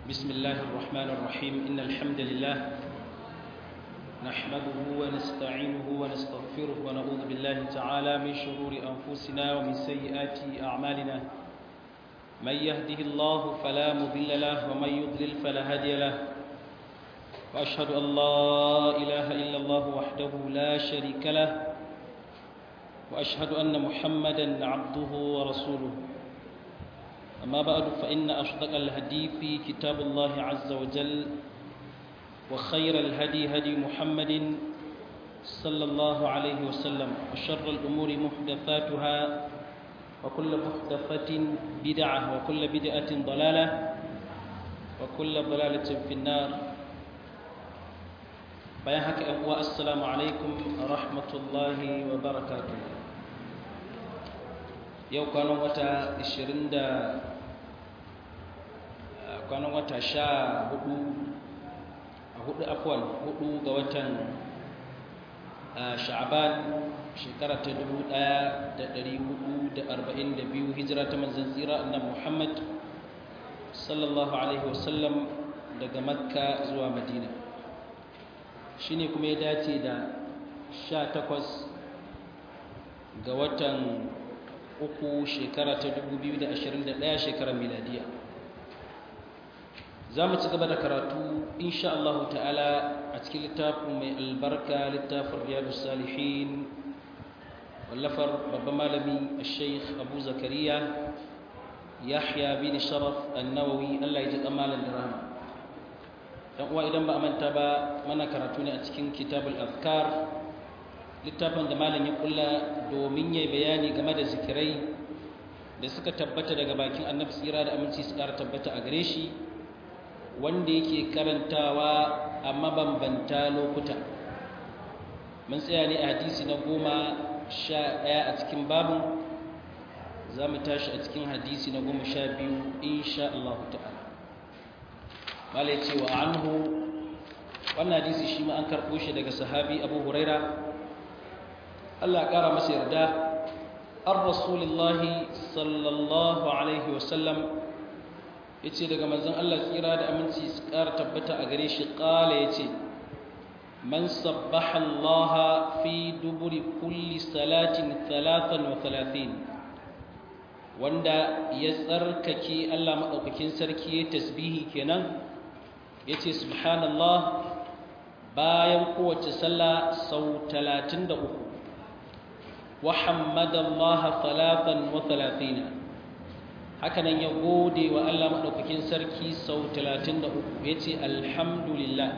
بسم الله الرحمن الرحيم إن الحمد لله نحمده ونستعينه ونستغفره ونعوذ بالله تعالى من شرور أنفسنا ومن سيئات أعمالنا من يهده الله فلا مضل له ومن يضلل فلا هادي له وأشهد أن لا إله إلا الله وحده لا شريك له وأشهد أن محمدا عبده ورسوله أما بعد فإن أصدق الهدي في كتاب الله عز وجل وخير الهدي هدي محمد صلى الله عليه وسلم وشر الأمور محدثاتها وكل محدثة بدعة وكل بدعة ضلالة وكل ضلالة في النار بيانك أبواء السلام عليكم ورحمة الله وبركاته yau kwanan wata 20 da kwanan wata sha hudu a hudu afwan hudu ga watan sha'aban shekara ta 1442 hijira ta manzan tsira annabi muhammad sallallahu alaihi wasallam daga makka zuwa madina shine kuma ya dace da 18 ga watan uku shekara ta 2021 shekarar miladiya za mu ci gaba da karatu insha Allah ta'ala a cikin littafin mai albarka littafin riyadu salihin wallafar babban malami a sheikh abu zakariya yahya bin sharaf annawawi Allah ya ji kamalin da rama dan uwa idan ba a manta ba mana karatu ne a cikin kitabul azkar littafin da malam ya kulla domin yayi bayani game da zikirai da suka tabbata daga bakin annabi tsira da aminci su ƙara tabbata a gare shi wanda yake karantawa a mabambanta lokuta mun tsaya ne a hadisi na goma sha ɗaya a cikin babin za mu tashi a cikin hadisi na goma sha biyu insha Allah ta'ala malai cewa anhu wannan hadisi shi ma an karɓo shi daga sahabi abu huraira Allah ƙara masa yarda an rasulillahi sallallahu alaihi wasallam ya ce daga manzan Allah tsira da aminci su ƙara tabbata a gare shi ƙala ya ce man sabbaha Allah fi duburi kulli salatin talatan wa talatin wanda ya tsarkake Allah maɗaukakin sarki ya tasbihi kenan ya ce subhanallah bayan kowace sallah sau talatin da uku وحمد الله ثلاثا وثلاثين hakanan ya gode wa Allah madaukakin sarki sau 33 yace alhamdulillah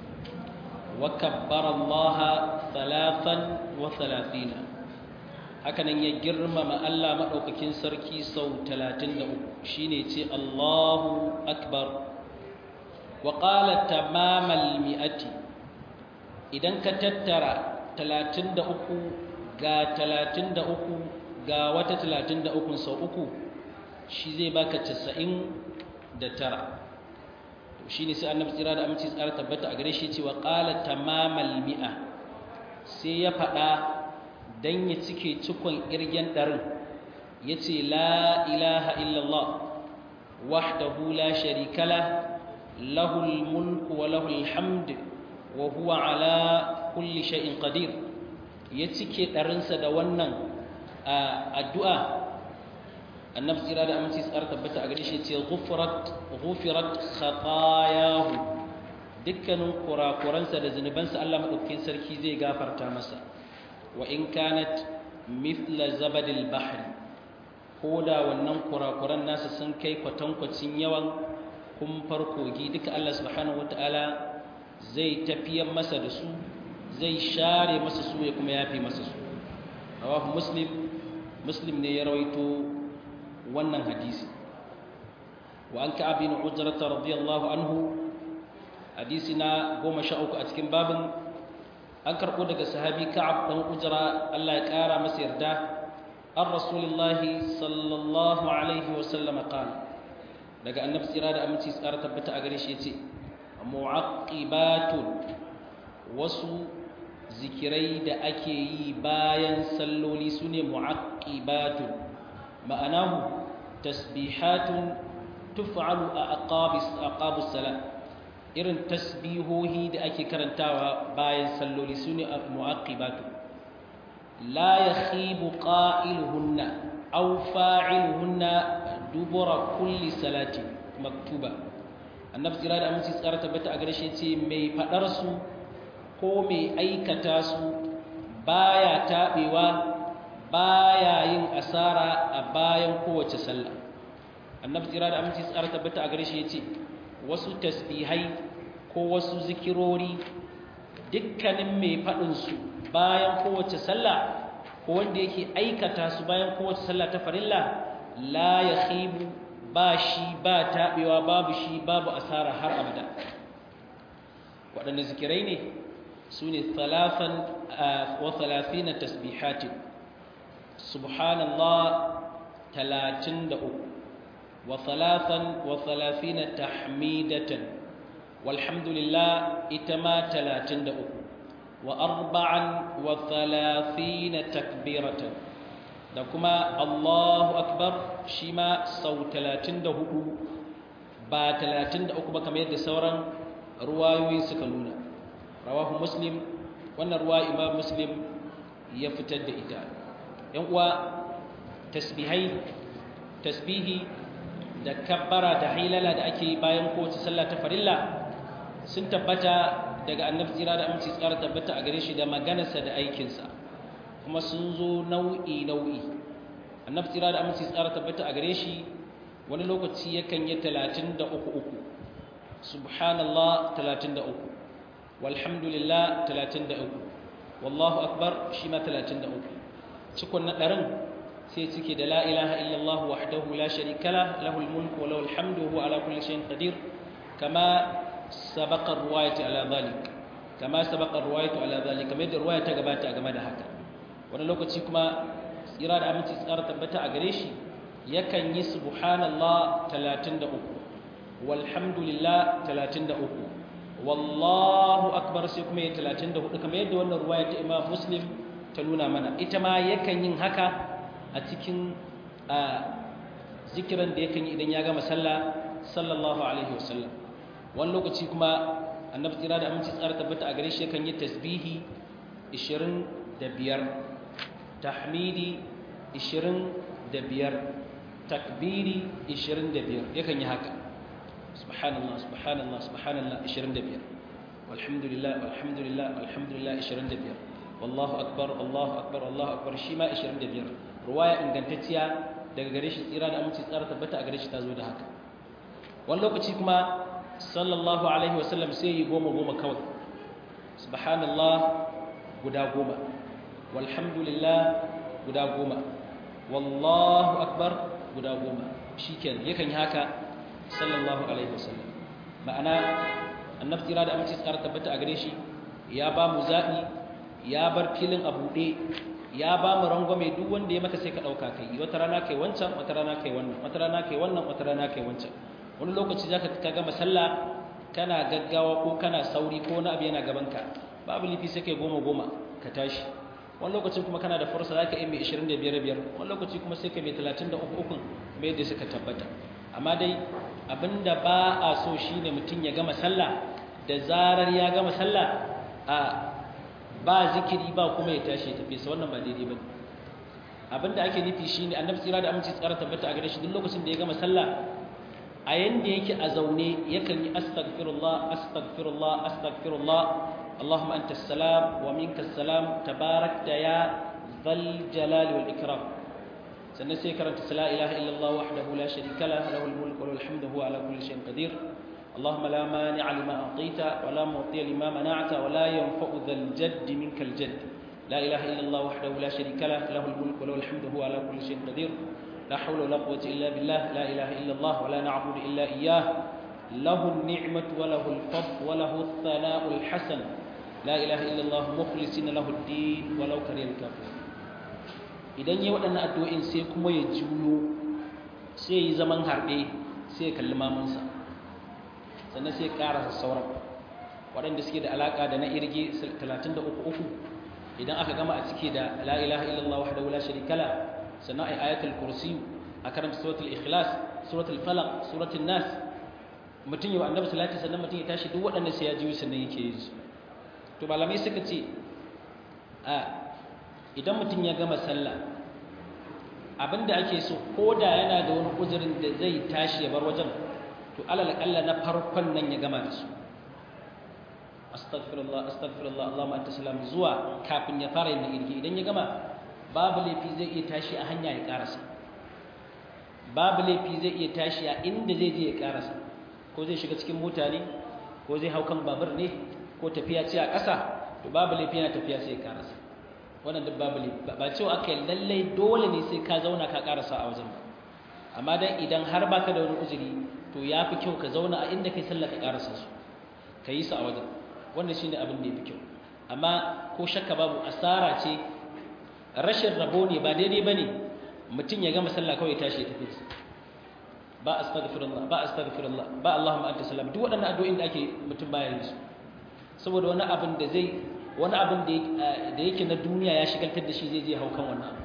wa kabbara Allah thalathan wa thalathina hakanan ya girmama Allah madaukakin sarki sau 33 shine yace Allahu akbar wa qala tamamal mi'ati idan ka tattara 33 ga talatin da uku ga wata talatin da ukun sau uku shi zai baka casa'in da tara shi ne sai annabi tsira da aminci tsara tabbata a gare shi cewa ƙala tamamal mi'a sai ya faɗa don ya cike cikon ƙirgen ɗarin ya ce la ilaha illallah wahdahu la sharikala lahul mulku wa lahul hamd wa huwa ala kulli shay'in qadir ya cike ɗarinsa da wannan addu'a annabi tsira da aminci tsara tabbata a gare shi ce gufirat khatayahu dukkanin kurakuransa da zunubansa Allah maɗaukakin sarki zai gafarta masa wa in kanat mithla zabadil bahri ko da wannan kurakuran nasa sun kai kwatankwacin yawan kumfar kogi duka Allah subhanahu wataala zai tafiyar masa da su zai share masa su ya kuma yafi masa su rawahu muslim muslim ne ya rawaito wannan hadisi wa an ka'ab bin ujrah radiyallahu anhu hadisi na 13 a cikin babin an karbo daga sahabi ka'ab dan ujra Allah ya kara masa yarda an rasulullahi sallallahu alaihi wa sallam qala daga annabi tsira da aminci tsara tabbata a gare shi yace mu'aqibatun wasu zikirai da ake yi bayan salloli su ne mu'aqibatun ma'anahu tasbihatun tuf'alu a aqabis aqabus salat irin tasbihohi da ake karantawa bayan salloli sune mu'aqibatu la yakhibu qa'iluhunna aw fa'iluhunna dubura kulli salati maktuba annabi tsira da aminci tsara tabbata a gare shi ce mai fadar su ko mai aikata su baya tabewa baya yin asara a bayan kowace sallah annabi tsira da aminci tsara tabbata a gare shi yace wasu tasbihai ko wasu zikirori dukkanin mai fadin su bayan kowace sallah ko wanda yake aikata su bayan kowace sallah ta farilla la yakhibu ba shi ba taɓewa babu shi babu asara har abada waɗanda zikirai ne su ne talafan wa talafina tasbihatin subhanallah talatin da uku wa talafan wa talafina tahmidatan walhamdulillah ita ma talatin da uku wa arba'an wa talafina takbiratan da kuma Allahu Akbar shi ma sau 34 ba 33 ba kamar yadda sauran ruwayoyi suka nuna rawahu muslim wannan ruwa imam muslim ya fitar da ita yan uwa tasbihai tasbihi da kabbara da hilala da ake bayan kowace sallah ta farilla sun tabbata daga annabi tsira da aminci tsara tabbata a gare shi da maganarsa da aikinsa kuma sun zo nau'i nau'i annabi tsira da aminci tsara tabbata a gare shi wani lokaci yakan yi talatin da uku uku subhanallah talatin da uku walhamdulillah talatin da uku wallahu akbar shi ma talatin da uku cikon na ɗarin sai cike da la ilaha illallah wahdahu la sharika la lahul mulku wa lahul hamdu huwa ala kulli shay'in qadir kama sabaqa ruwayatu ala dhalik kama sabaqa ruwayatu ala dhalik kamar yadda ruwaya ta gabata game da haka wani lokaci kuma tsira da aminci tsara tabbata a gare shi yakan yi subhanallah 33 walhamdulillah 33 wallahu akbar sai kuma ya 34 kamar yadda wannan ruwaya ta imam muslim ta nuna mana ita ma yakan yin haka a cikin zikiran da yakan yi idan ya gama sallah sallallahu alaihi wasallam wani lokaci kuma annabi tsira da aminci tsara tabbata a gare shi yakan yi tasbihi 25 tahmidi 25 takbiri 25 yakan yi haka subhanallah subhanallah subhanallah 25 walhamdulillah walhamdulillah walhamdulillah 25 wallahu akbar allahu akbar allahu akbar shi ma 25 ruwaya ingantacciya daga gare shi tsira da aminci tsara tabbata a gare shi ta zo da haka wani lokaci kuma sallallahu alaihi wasallam sai yi goma goma kawai subhanallah guda goma walhamdulillah guda goma wallahu akbar guda goma shi yakan yi haka sallallahu alaihi wasallam ma'ana annabi tsira da aminci tsara tabbata a gare shi ya ba mu zaɓi ya bar filin a buɗe ya ba mu rangwame duk wanda ya maka sai ka ɗauka kai wata rana kai wancan wata rana kai wannan wata rana kai wannan wata rana kai wancan wani lokaci za ka gama sallah kana gaggawa ko kana sauri ko wani abu yana gabanka babu lifi sai kai goma goma ka tashi wani lokacin kuma kana da fursa za ka yi mai 25 biyar wani lokaci kuma sai ka mai 33 ukun mai yadda suka tabbata amma dai abinda ba a so shine mutum ya gama sallah da zarar ya gama sallah a ba zikiri ba kuma ya tashi ya tafi sa wannan ba daidai ba abinda ake nufi shine annabi tsira da aminci tsara tabbata a gare shi duk lokacin da ya gama sallah a yanda yake a zaune yakan yi astaghfirullah astaghfirullah astaghfirullah اللهم أنت السلام ومنك السلام تباركت يا ذا الجلال والإكرام سنسي كرمت لا إله إلا الله وحده لا شريك له له الملك وله الحمد هو على كل شيء قدير اللهم لا مانع لما أعطيت ولا معطي لما منعت ولا ينفع ذا الجد منك الجد لا إله إلا الله وحده لا شريك له له الملك وله الحمد هو على كل شيء قدير لا حول ولا قوة إلا بالله لا إله إلا الله ولا نعبد إلا إياه له النعمة وله الفضل وله الثناء الحسن لا إله إلا الله مخلصين له الدين ولو كره الكافرون idan yayi waɗannan addu'o'in sai kuma ya juyo sai yi zaman harbe sai ya kalli mamansa sannan sai ya ƙarasa sauran waɗanda suke da alaƙa da na irge 33 idan aka gama a cike da la ilaha illallah wahdahu la sharika la sannan ay ayatul kursi a karanta suratul ikhlas suratul falaq suratul nas mutum yau annabi salati sannan mutum ya tashi duk waɗanda sai ya ji sannan yake yi su to malamai suka ce a idan mutum ya gama sallah abinda ake so ko da yana da wani uzurin da zai tashi ya bar wajen to alal kalla na farkon nan ya gama da su astaghfirullah astaghfirullah Allahumma anta salam zuwa kafin ya fara yin irgi idan ya gama babu laifi zai iya tashi a hanya ya karasa babu laifi zai iya tashi a inda zai je ya karasa ko zai shiga cikin mota ne ko zai hau kan babur ne ko tafiya ce a ƙasa to babu laifi yana tafiya sai ya karasa wannan duk babu laifi ba cewa aka yi lallai dole ne sai ka zauna ka karasa a wajen ba amma dan idan har baka da wani uzuri to ya fi kyau ka zauna a inda kai sallah ka karasa su ka yi su a wajen wannan shine abin da ya fi kyau amma ko shakka babu asara ce rashin rabo ne ba daidai bane mutum ya gama sallah kawai tashi ya tafi ba astaghfirullah ba astaghfirullah ba allahumma anta salam duk waɗannan addu'o'in da ake mutum baya yin su saboda wani abin da zai wani abin da yake na duniya ya shigaltar da shi zai je haukan wannan abu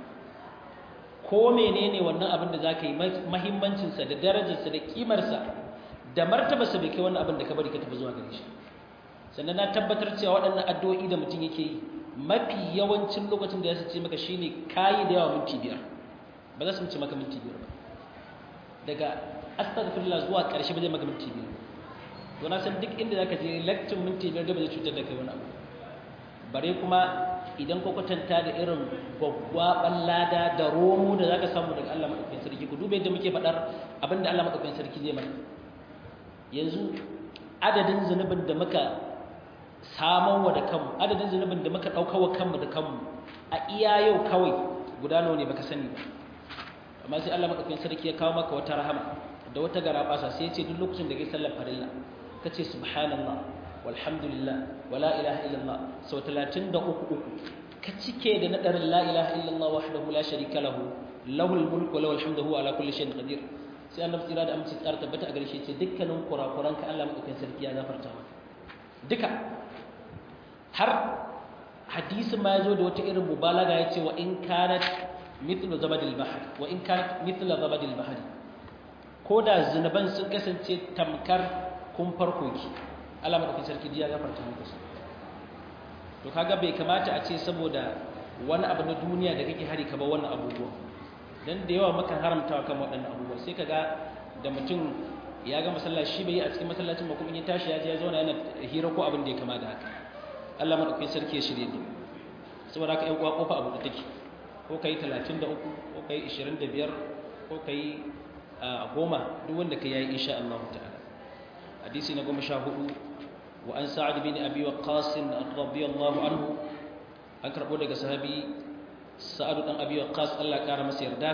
ko menene wannan abin da zaka yi mahimmancinsa da darajarsa da kimarsa da martabarsa bai kai wannan abin da ka bari ka tafi zuwa gare shi sannan na tabbatar cewa waɗannan addu'o'i da mutum yake yi mafi yawancin lokacin da ya sace maka shine kayi da yawa minti biyar ba za su mace maka minti biyar ba daga astaghfirullah zuwa ƙarshe ba zai maka minti biyar to na san duk inda zaka je lecture minti biyar da ba zai cutar da kai wani abu bare kuma idan ka kwatanta da irin gwaggwaban lada da romo da zaka samu daga Allah madaukakin sarki ku dube yadda muke faɗar abinda Allah madaukakin sarki zai mana yanzu adadin zunubin da muka saman wa da kanmu adadin zunubin da muka ɗauka wa kanmu da kanmu a iya yau kawai guda nawa ne baka sani ba amma sai Allah madaukakin sarki ya kawo maka wata rahama da wata garabasa sai ya ce duk lokacin da kai sallar farilla kace subhanallah walhamdulillah wala ilaha illallah sau 33 ka cike da nadarin la ilaha illallah wahdahu la sharika lahu lahul mulku wa lahul hamdu huwa ala kulli shay'in qadir sai annabi tsira da amince tsara tabbata a gare shi ce dukkanin kurakuran ka Allah madaukakin sarki ya gafarta maka duka har hadisin ma yazo da wata irin mubalaga yace wa in kanat mithlu zabadil bahr wa in kanat mithlu zabadil bahr ko da zunuban sun kasance tamkar kun farko ki Allah madaukakin sarki ya gafarta muku su to kaga bai kamata a ce saboda wani abu na duniya da kake hari ka ba wannan abubuwa dan da yawa mukan haramtawa kan waɗannan abubuwa sai kaga da mutum ya ga masallaci shi bai yi a cikin masallacin ba kuma in ya tashi ya je ya zauna yana hira ko abin da ya kama da haka Allah madaukakin sarki ya shirye da saboda haka ƴan uwa kofa abu da take ko kai 33 ko kai 25 ko kai goma duk wanda kai yayi insha Allah ta'ala hadisi na goma sha hudu wa an sa'ad bin abi waqqas radiyallahu anhu an karbo daga sahabi sa'ad dan abi waqqas Allah kara masa yarda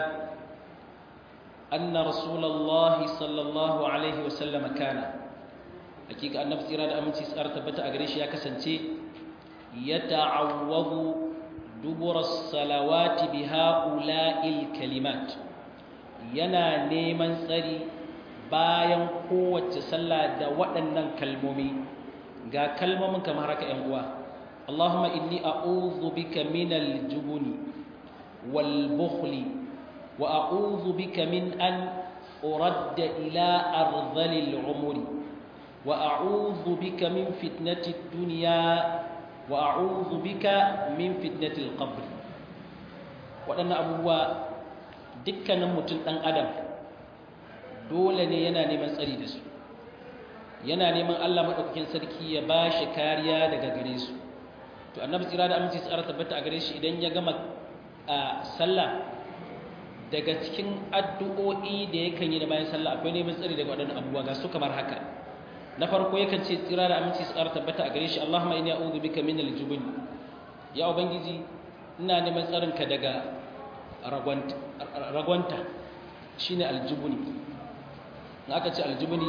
anna rasulullah sallallahu alaihi wasallam kana hakika annabi tsira da aminci tsara tabbata a gare shi ya kasance yata'awwadu dubura salawati bi ha'ula'il kalimat yana neman tsari bayan kowace sallah da waɗannan kalmomi ga kalmomin kamar haka ‘yan uwa Allahumma inni a'udhu bika minal jubuni wal bukhli wa a'udhu bika min an uradda ila ardhalil umuri wa a'udhu bika min fitnatid dunya wa a'udhu bika min fitnatil qabr waɗannan abubuwa dukkanin mutum ɗan adam dole ne yana neman tsari da su yana neman Allah maɗaukakin sarki ya ba shi kariya daga gare su to annabi tsira da aminci tsara tabbata a gare shi idan ya gama a sallah daga cikin addu'o'i da yakan yi da bayan sallah akwai neman tsari daga waɗannan abubuwa ga su kamar haka na farko yakan ce tsira da aminci tsara tabbata a gare shi Allahumma inni a'udhu bika min al-jubn ya ubangiji ina neman tsarinka daga ragwanta shine aljubuni in aka ce aljubuni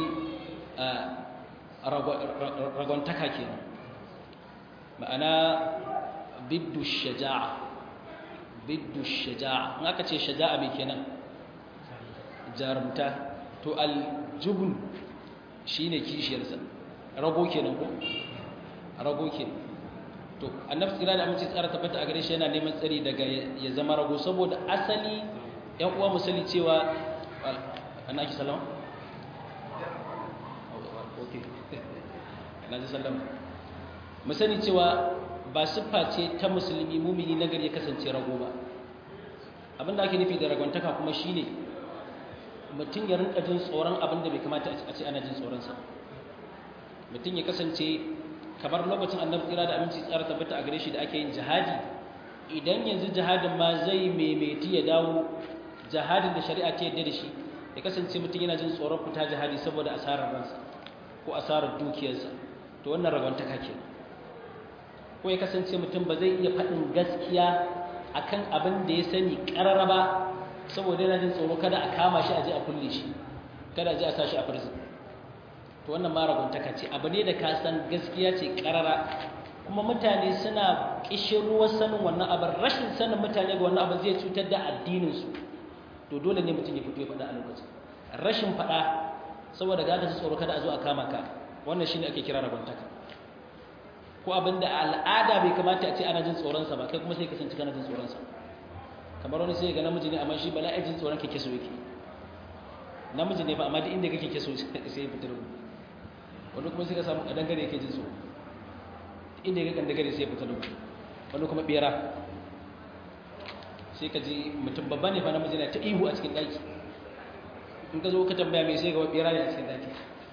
ragwantaka kenan ma'ana biddu shaja'a biddu shaja'a in aka ce shaja'a mai kenan jarumta to aljubun shine kishiyarsa rago kenan ko rago kenan to annabi tsira da amince tsara tabbata a gare shi yana neman tsari daga ya zama rago saboda asali ‘yan uwa musali cewa ana ake salama? ok na ji salama musani cewa ba siffa ce ta musulmi mumini nagari ya kasance rago ba abinda ake nufi da ragwantaka kuma shine mutum ya rinka jin tsoron abinda bai kamata a ce ana jin tsoronsa mutum ya kasance kamar lokacin annabi tsira da aminci tsara tabbata a gare shi da ake yin jihadi idan yanzu jihadin ma zai maimaiti ya dawo jihadin da shari'a ta yadda da shi ya kasance mutum yana jin tsoron fita jihadi saboda asarar ransa ko asarar dukiyarsa to wannan ragwantaka ke ko ya kasance mutum ba zai iya faɗin gaskiya akan abin da ya sani ƙarara ba saboda yana jin tsoro kada a kama shi a je a kulle shi kada a je a sa shi a prison to wannan ma ragwantaka ce abu ne da ka san gaskiya ce ƙarara kuma mutane suna ruwan sanin wannan abin rashin sanin mutane ga wannan abin zai cutar da addininsu to dole ne mutum ya fito ya faɗa a lokacin rashin faɗa saboda gada su tsoro kada a zo a kama ka wannan shine ake kira ragwantaka ko abin da al'ada bai kamata a ce ana jin tsoronsa ba kai kuma sai kasance kana jin tsoronsa kamar wani sai ga namiji ne amma shi bala'i jin tsoron kake so yake namiji ne ba amma duk inda kake ke so sai ya fitar wani kuma sai ka samu kadangare yake jin tsoro inda ya ga kadangare sai ya fitar wani kuma bera sai ka ji mutum babba ne fa namiji na ta ihu a cikin daki in ka zo ka tambaya mai sai ga bera ne a cikin daki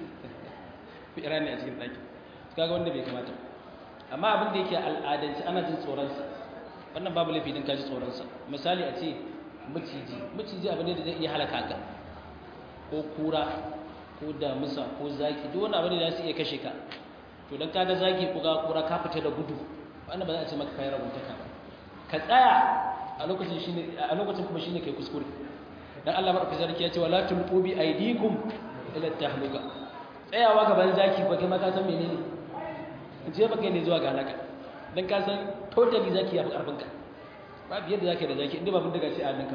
bera ne a cikin daki kaga wanda bai kamata amma abin da yake al'adanci ana jin tsoronsa wannan babu laifi din ka ji tsoronsa misali a ce maciji maciji abu ne da zai iya halaka ka ko kura ko damusa ko zaki duk wani abu ne da su iya kashe ka to dan kaga zaki ko ga kura ka fita da gudu wannan ba za a ce maka kai rabuntaka ba ka tsaya a lokacin shine a lokacin kuma shine kai kuskure dan Allah madaukakin sarki ya ce wala tulqu bi aydikum ila tahluka tsayawa gaban zaki ba kai ma ka san menene je ba kai ne zuwa ga halaka dan ka san totally zaki ya fi karfin ka ba biyar da zaka da zaki inda ba bin daga ce a hannunka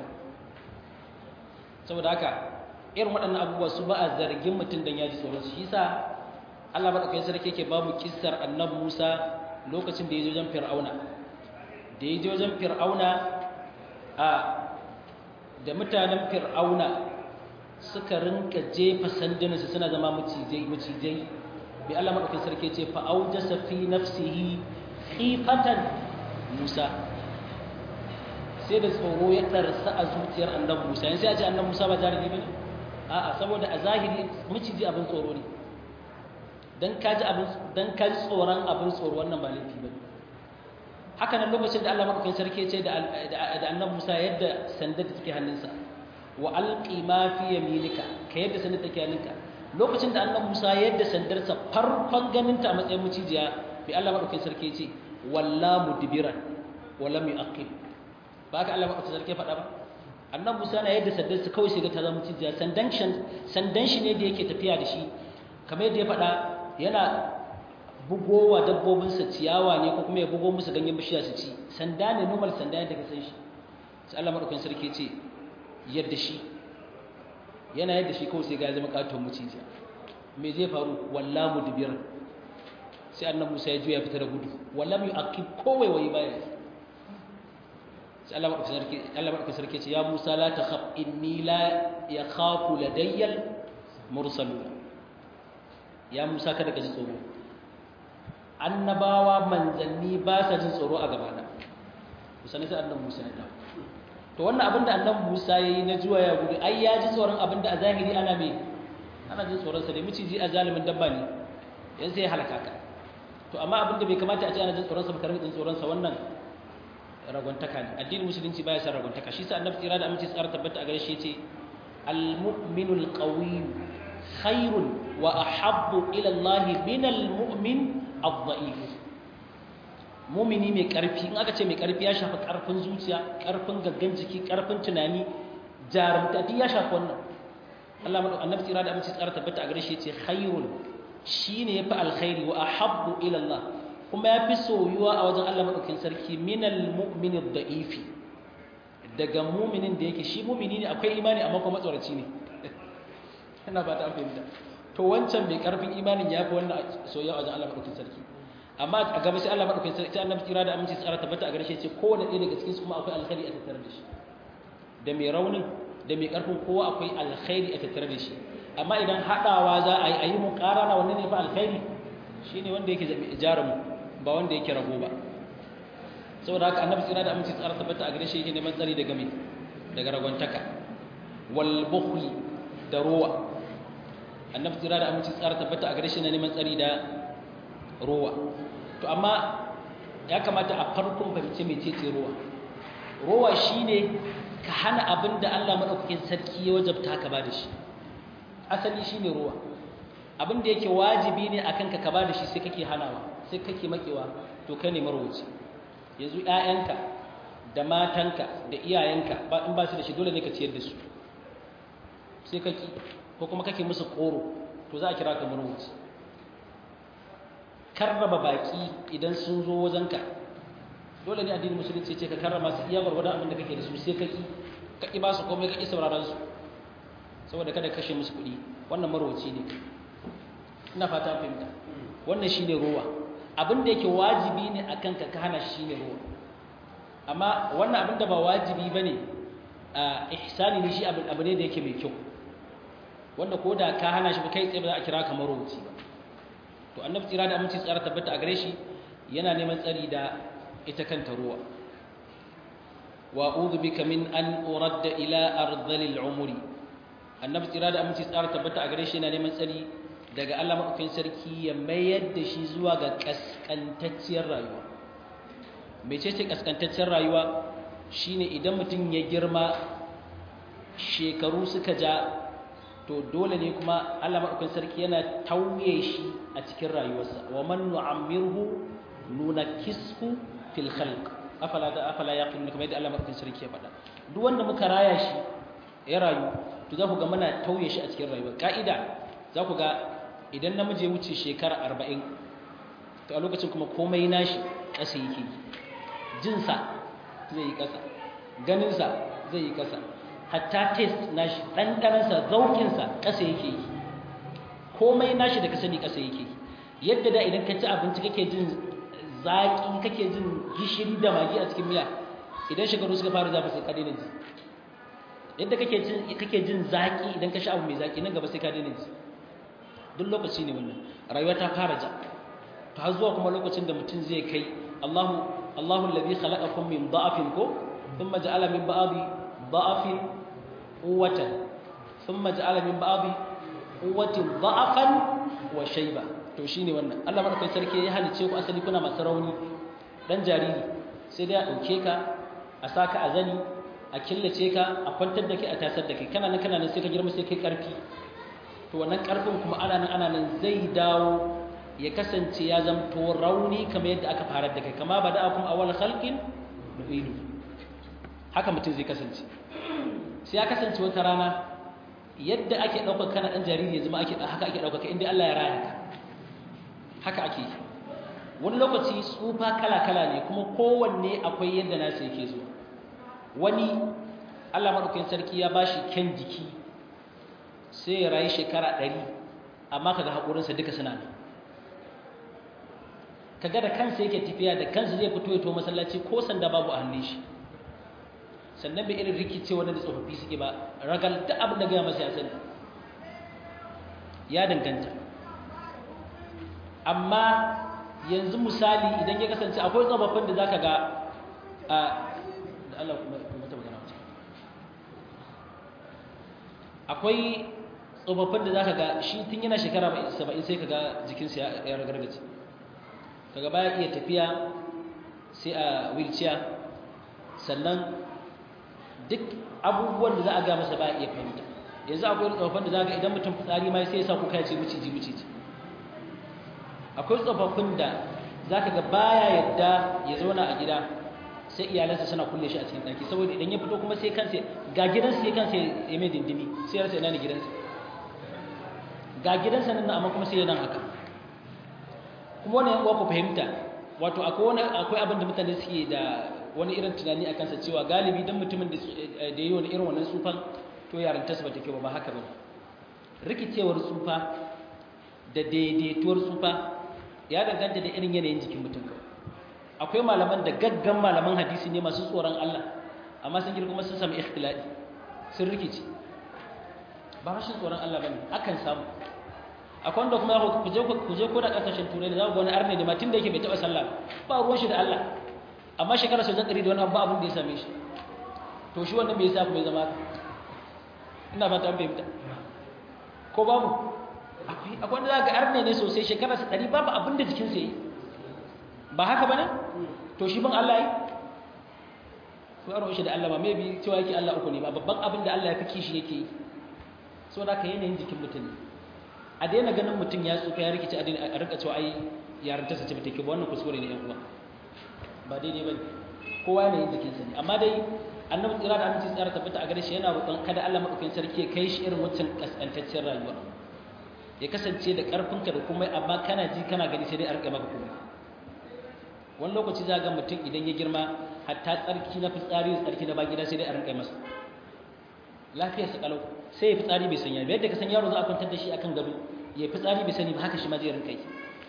saboda haka irin waɗannan abubuwa su ba a zargin mutum dan ya ji tsoron su shi yasa Allah madaukakin sarki yake ba mu kissar annabi Musa lokacin da ya je wajen Fir'auna da ya je wajen Fir'auna a da mutanen Fir'auna suka rinka jefa sandunansu suna zama macijai macijai bi Allah madaukakin sarki ce fa aujasa fi nafsihi khifatan Musa sai da tsoro ya darsa a zuciyar annabi Musa yanzu ya ce annabi Musa ba jarumi bane a'a saboda a zahiri maciji abin tsoro ne dan kaji abin dan kaji tsoron abin tsoro wannan ba laifi bane haka nan lokacin da Allah madaukakin sarki ya ce da da annabi Musa yadda sandar da take hannunsa wa alqi ma fi yaminika ka yadda sandar take hannunka lokacin da annabi Musa yadda sandarsa farkon ganinta a matsayin mucijiya bi Allah madaukakin sarki ya ce walla mudbiran wa lam yuqib ba ka Allah madaukakin sarki faɗa ba annabi Musa na yadda sandarsa kawai sai ga ta zama mucijiya sandan sandan shi ne da yake tafiya da shi kamar yadda ya faɗa yana bugowa dabbobinsa ciyawa ne ko kuma ya bugo musu ganyen bishiya su ci sanda ne normal sanda yadda ka san shi sai Allah madaukakin sarki ce yadda shi yana yadda shi kawai sai ga zama katon mucijiya me zai faru walla mudbir sai annabi Musa ya juya fita da gudu wallam yu'aqib kowai wai baya sai Allah madaukakin sarki Allah madaukakin sarki ce ya Musa la takhaf inni la yakhafu ladayyal mursalun ya Musa kada ka ji tsoro annabawa manzanni ba sa jin tsoro a gabana kusa ne sai annabi Musa ya dawo to wannan abin da annabi Musa yayi na juwa ya gudu ai ya ji tsoron abin da a zahiri ana me ana jin tsoron sa ne miciji a zalimin dabba ne yan sai ya halaka ka to amma abin da bai kamata a ce ana jin tsoron sa ba karin jin tsoron sa wannan ragwantaka ne addinin musulunci baya san ragwantaka shi sa annabi tsira da aminci tsara tabbata a gare shi yace al-mu'minul qawiy khairun wa ahabbu ila Allah min al-mu'min ad-da'if mumini mai karfi in aka ce mai karfi ya shafi karfin zuciya karfin gaggan jiki karfin tunani jarumta duk ya shafi wannan Allah madu annabi tsira da aminci tsara tabbata a gare shi yace khairun shine yafi alkhairi wa ahabbu ila Allah kuma yafi soyuwa a wajen Allah madaukakin sarki minal mu'mini ad-da'ifi daga muminin da yake shi mumini ne akwai imani amma kuma matsoraci ne ina ba ta fahimta to wancan mai karfin imanin yafi wannan soyayya a wajen Allah madaukakin sarki amma a gaba sai Allah madaukakin sarki annabi tsira da aminci tsara tabbata a gare shi ce kowanne ɗaya daga cikin su kuma akwai alkhairi a tattare da shi da mai raunin da mai ƙarfin kowa akwai alkhairi a tattare da shi amma idan haɗawa za a yi a yi muƙarana wanne ne fa alkhairi shi ne wanda yake jarumu ba wanda yake rago ba saboda haka annabi tsira da aminci tsara tabbata a gare shi yake neman tsari daga mai daga ragwantaka wal bukhli da ruwa annabi tsira da aminci tsara tabbata a gare shi na neman tsari da ruwa to amma ya kamata a farkon fahimci mai ce ruwa ruwa shine ka hana abin da Allah madaukakin sarki ya wajabta ka ba da shi asali shine ruwa abin da yake wajibi ne akan ka ka ba da shi sai kake hanawa sai kake makewa to kai ne marwaci yanzu ƴaƴanka da matanka da iyayenka ba in ba su da shi dole ne ka ciyar da su sai kake ko kuma kake musu koro to za a kira ka marwaci karraba baki idan sun zo wajenka dole ne addinin musulunci ce ka karrama su iya gwargwadon abin da kake da su sai kaki kaki ba su komai kaki sauraron su saboda kada kashe musu kuɗi wannan marwaci ne ina fata fahimta wannan shine ruwa abin da yake wajibi ne akan ka ka hana shi shine ruwa amma wannan abin da ba wajibi bane a ihsani ne shi abu ne da yake mai kyau wanda ko da ka hana shi ba kai tsaye ba za a kira ka marwaci ba to annabi tsira da aminci tsara tabbata a gare shi yana neman tsari da ita kanta ruwa wa a'udhu bika min an uradda ila ardhilil umri annabi tsira da aminci tsara tabbata a gare shi yana neman tsari daga Allah madaukakin sarki ya mayar da shi zuwa ga kaskantacciyar rayuwa mecece kaskantacciyar rayuwa shine idan mutum ya girma shekaru suka ja to dole ne kuma Allah madaukakin sarki yana tauye shi a cikin rayuwarsa wa man nu'ammirhu nunakishu fil khalq afala da afala yaqilun kamar yadda Allah madaukakin sarki ya faɗa duk wanda muka raya shi ya rayu to za ku ga muna tauye shi a cikin rayuwa ka'ida za ku ga idan namiji ya wuce shekara 40 to a lokacin kuma komai nashi ƙasa yake jinsa zai yi ƙasa ganinsa zai yi ƙasa hatta taste nashi ɗanɗanansa zaukinsa ƙasa yake yi komai nashi da ka sani ƙasa yake yi yadda da idan ka ci abinci kake jin zaƙi kake jin gishiri da magi a cikin miya idan shekaru suka fara zafi sai ka daina ji yadda kake jin kake jin zaƙi idan ka sha abu mai zaƙi nan gaba sai ka daina ji duk lokaci ne wannan rayuwa ta fara ja to har zuwa kuma lokacin da mutum zai kai Allahu Allahu alladhi khalaqakum min da'afin ko thumma ja'ala min ba'di da'afin quwwatan thumma ja'ala min ba'di quwwatin da'afan wa shayba to shine wannan Allah madaukakin sarki ya halice ku asali kuna masu rauni dan jariri sai dai a dauke ka a saka a zani a killace ka a kwantar da kai a tasar da kai kana nan kana nan sai ka girma sai kai karfi to wannan karfin kuma ana nan ana nan zai dawo ya kasance ya zamto rauni kamar yadda aka fara da kai kama ba da akum awal khalqin nu'idu haka mutum zai kasance sai ya kasance wata rana yadda ake daukar kana dan jariri ya zama ake haka ake daukar ka inda Allah ya raya ka haka ake yi wani lokaci tsufa kala-kala ne kuma kowanne akwai yadda nasa yake zuwa wani Allah maɗaukakin sarki ya bashi kyan jiki sai ya rayu shekara ɗari amma kaga haƙurinsa duka suna nan kaga da kansa yake tafiya da kansa zai fito ya to masallaci ko sanda babu a hannun shi sannan bai irin rikice wanda da tsofaffi suke ba ragal duk abin da gaya masa ya sani ya danganta amma yanzu misali idan ya kasance akwai tsofaffin da zaka ga a da Allah kuma ta magana wace akwai tsofaffin da zaka ga shi tun yana shekara 70 sai kaga jikinsa ya ragargaje kaga baya iya tafiya sai a wheelchair sannan duk abubuwan da za a ga masa baya iya fahimta yanzu akwai tsofaffin da zaka idan mutum fitsari ma sai ya sa kuka ya ce miciji miciji akwai tsofaffin da za ka ga baya yadda ya zauna a gida sai iyalansa suna kulle shi a cikin ɗaki saboda idan ya fito kuma sai kansa ga gidansa sai kansa ya mai dindimi sai rasa ina ne gidansa ga gidansa nan amma kuma sai yana haka kuma wani yankuwa ku fahimta wato akwai akwai abin da mutane suke da wani irin tunani a kansa cewa galibi don mutumin da ya yi wani irin wannan tsufan to yarantarsa ba ta kyau ba haka ba rikicewar tsufa da daidaituwar tsufa ya danganta da irin yanayin jikin mutum akwai malaman da gaggan malaman hadisi ne masu tsoron Allah amma sun girma sun samu ikhtilali sun rikici ba rashin tsoron Allah bane akan samu akwai wanda kuma ku je ku je ko da kasashen turai da za ku ga wani arne da ma tun da yake bai taɓa sallah ba ruwan shi da Allah amma shekara sau zan ɗari da wani abu abin da ya same shi to shi wannan bai sa ku bai zama haka ina ba ta an fahimta ko babu akwai akwai wanda za ga arne ne sosai shekara sau ɗari babu abin da jikinsa yi ba haka ba ne to shi ban Allah yi ko yaro shi da Allah ba maybe cewa yake Allah uku ne ba babban abin da Allah ya fi kishi yake yi so da ka yanayin jikin mutum ne a daina ganin mutum ya tsufa ya rikici a daina a rika cewa ai yaran tasa ce ba take ba wannan kuskure ne yan uwa ba daidai ba kowa yanayin jikinsa ne amma dai annabi tsira da aminci tsara tabbata a gare shi yana roƙon kada Allah madaukakin sarki ya kai shi irin wancan kaskantaccen rayuwa ya kasance da ƙarfinka da kuma amma kana ji kana gani sai dai a rika maka komai wani lokaci za ga mutum idan ya girma hatta tsarki na fitsari da tsarki na ba gida sai dai a rinka masa lafiyar sa kalau sai ya fitsari bai sanya ba yadda ka san yaro za a kwantar da shi akan gado ya fitsari bai sani ba haka shi ma zai rinka yi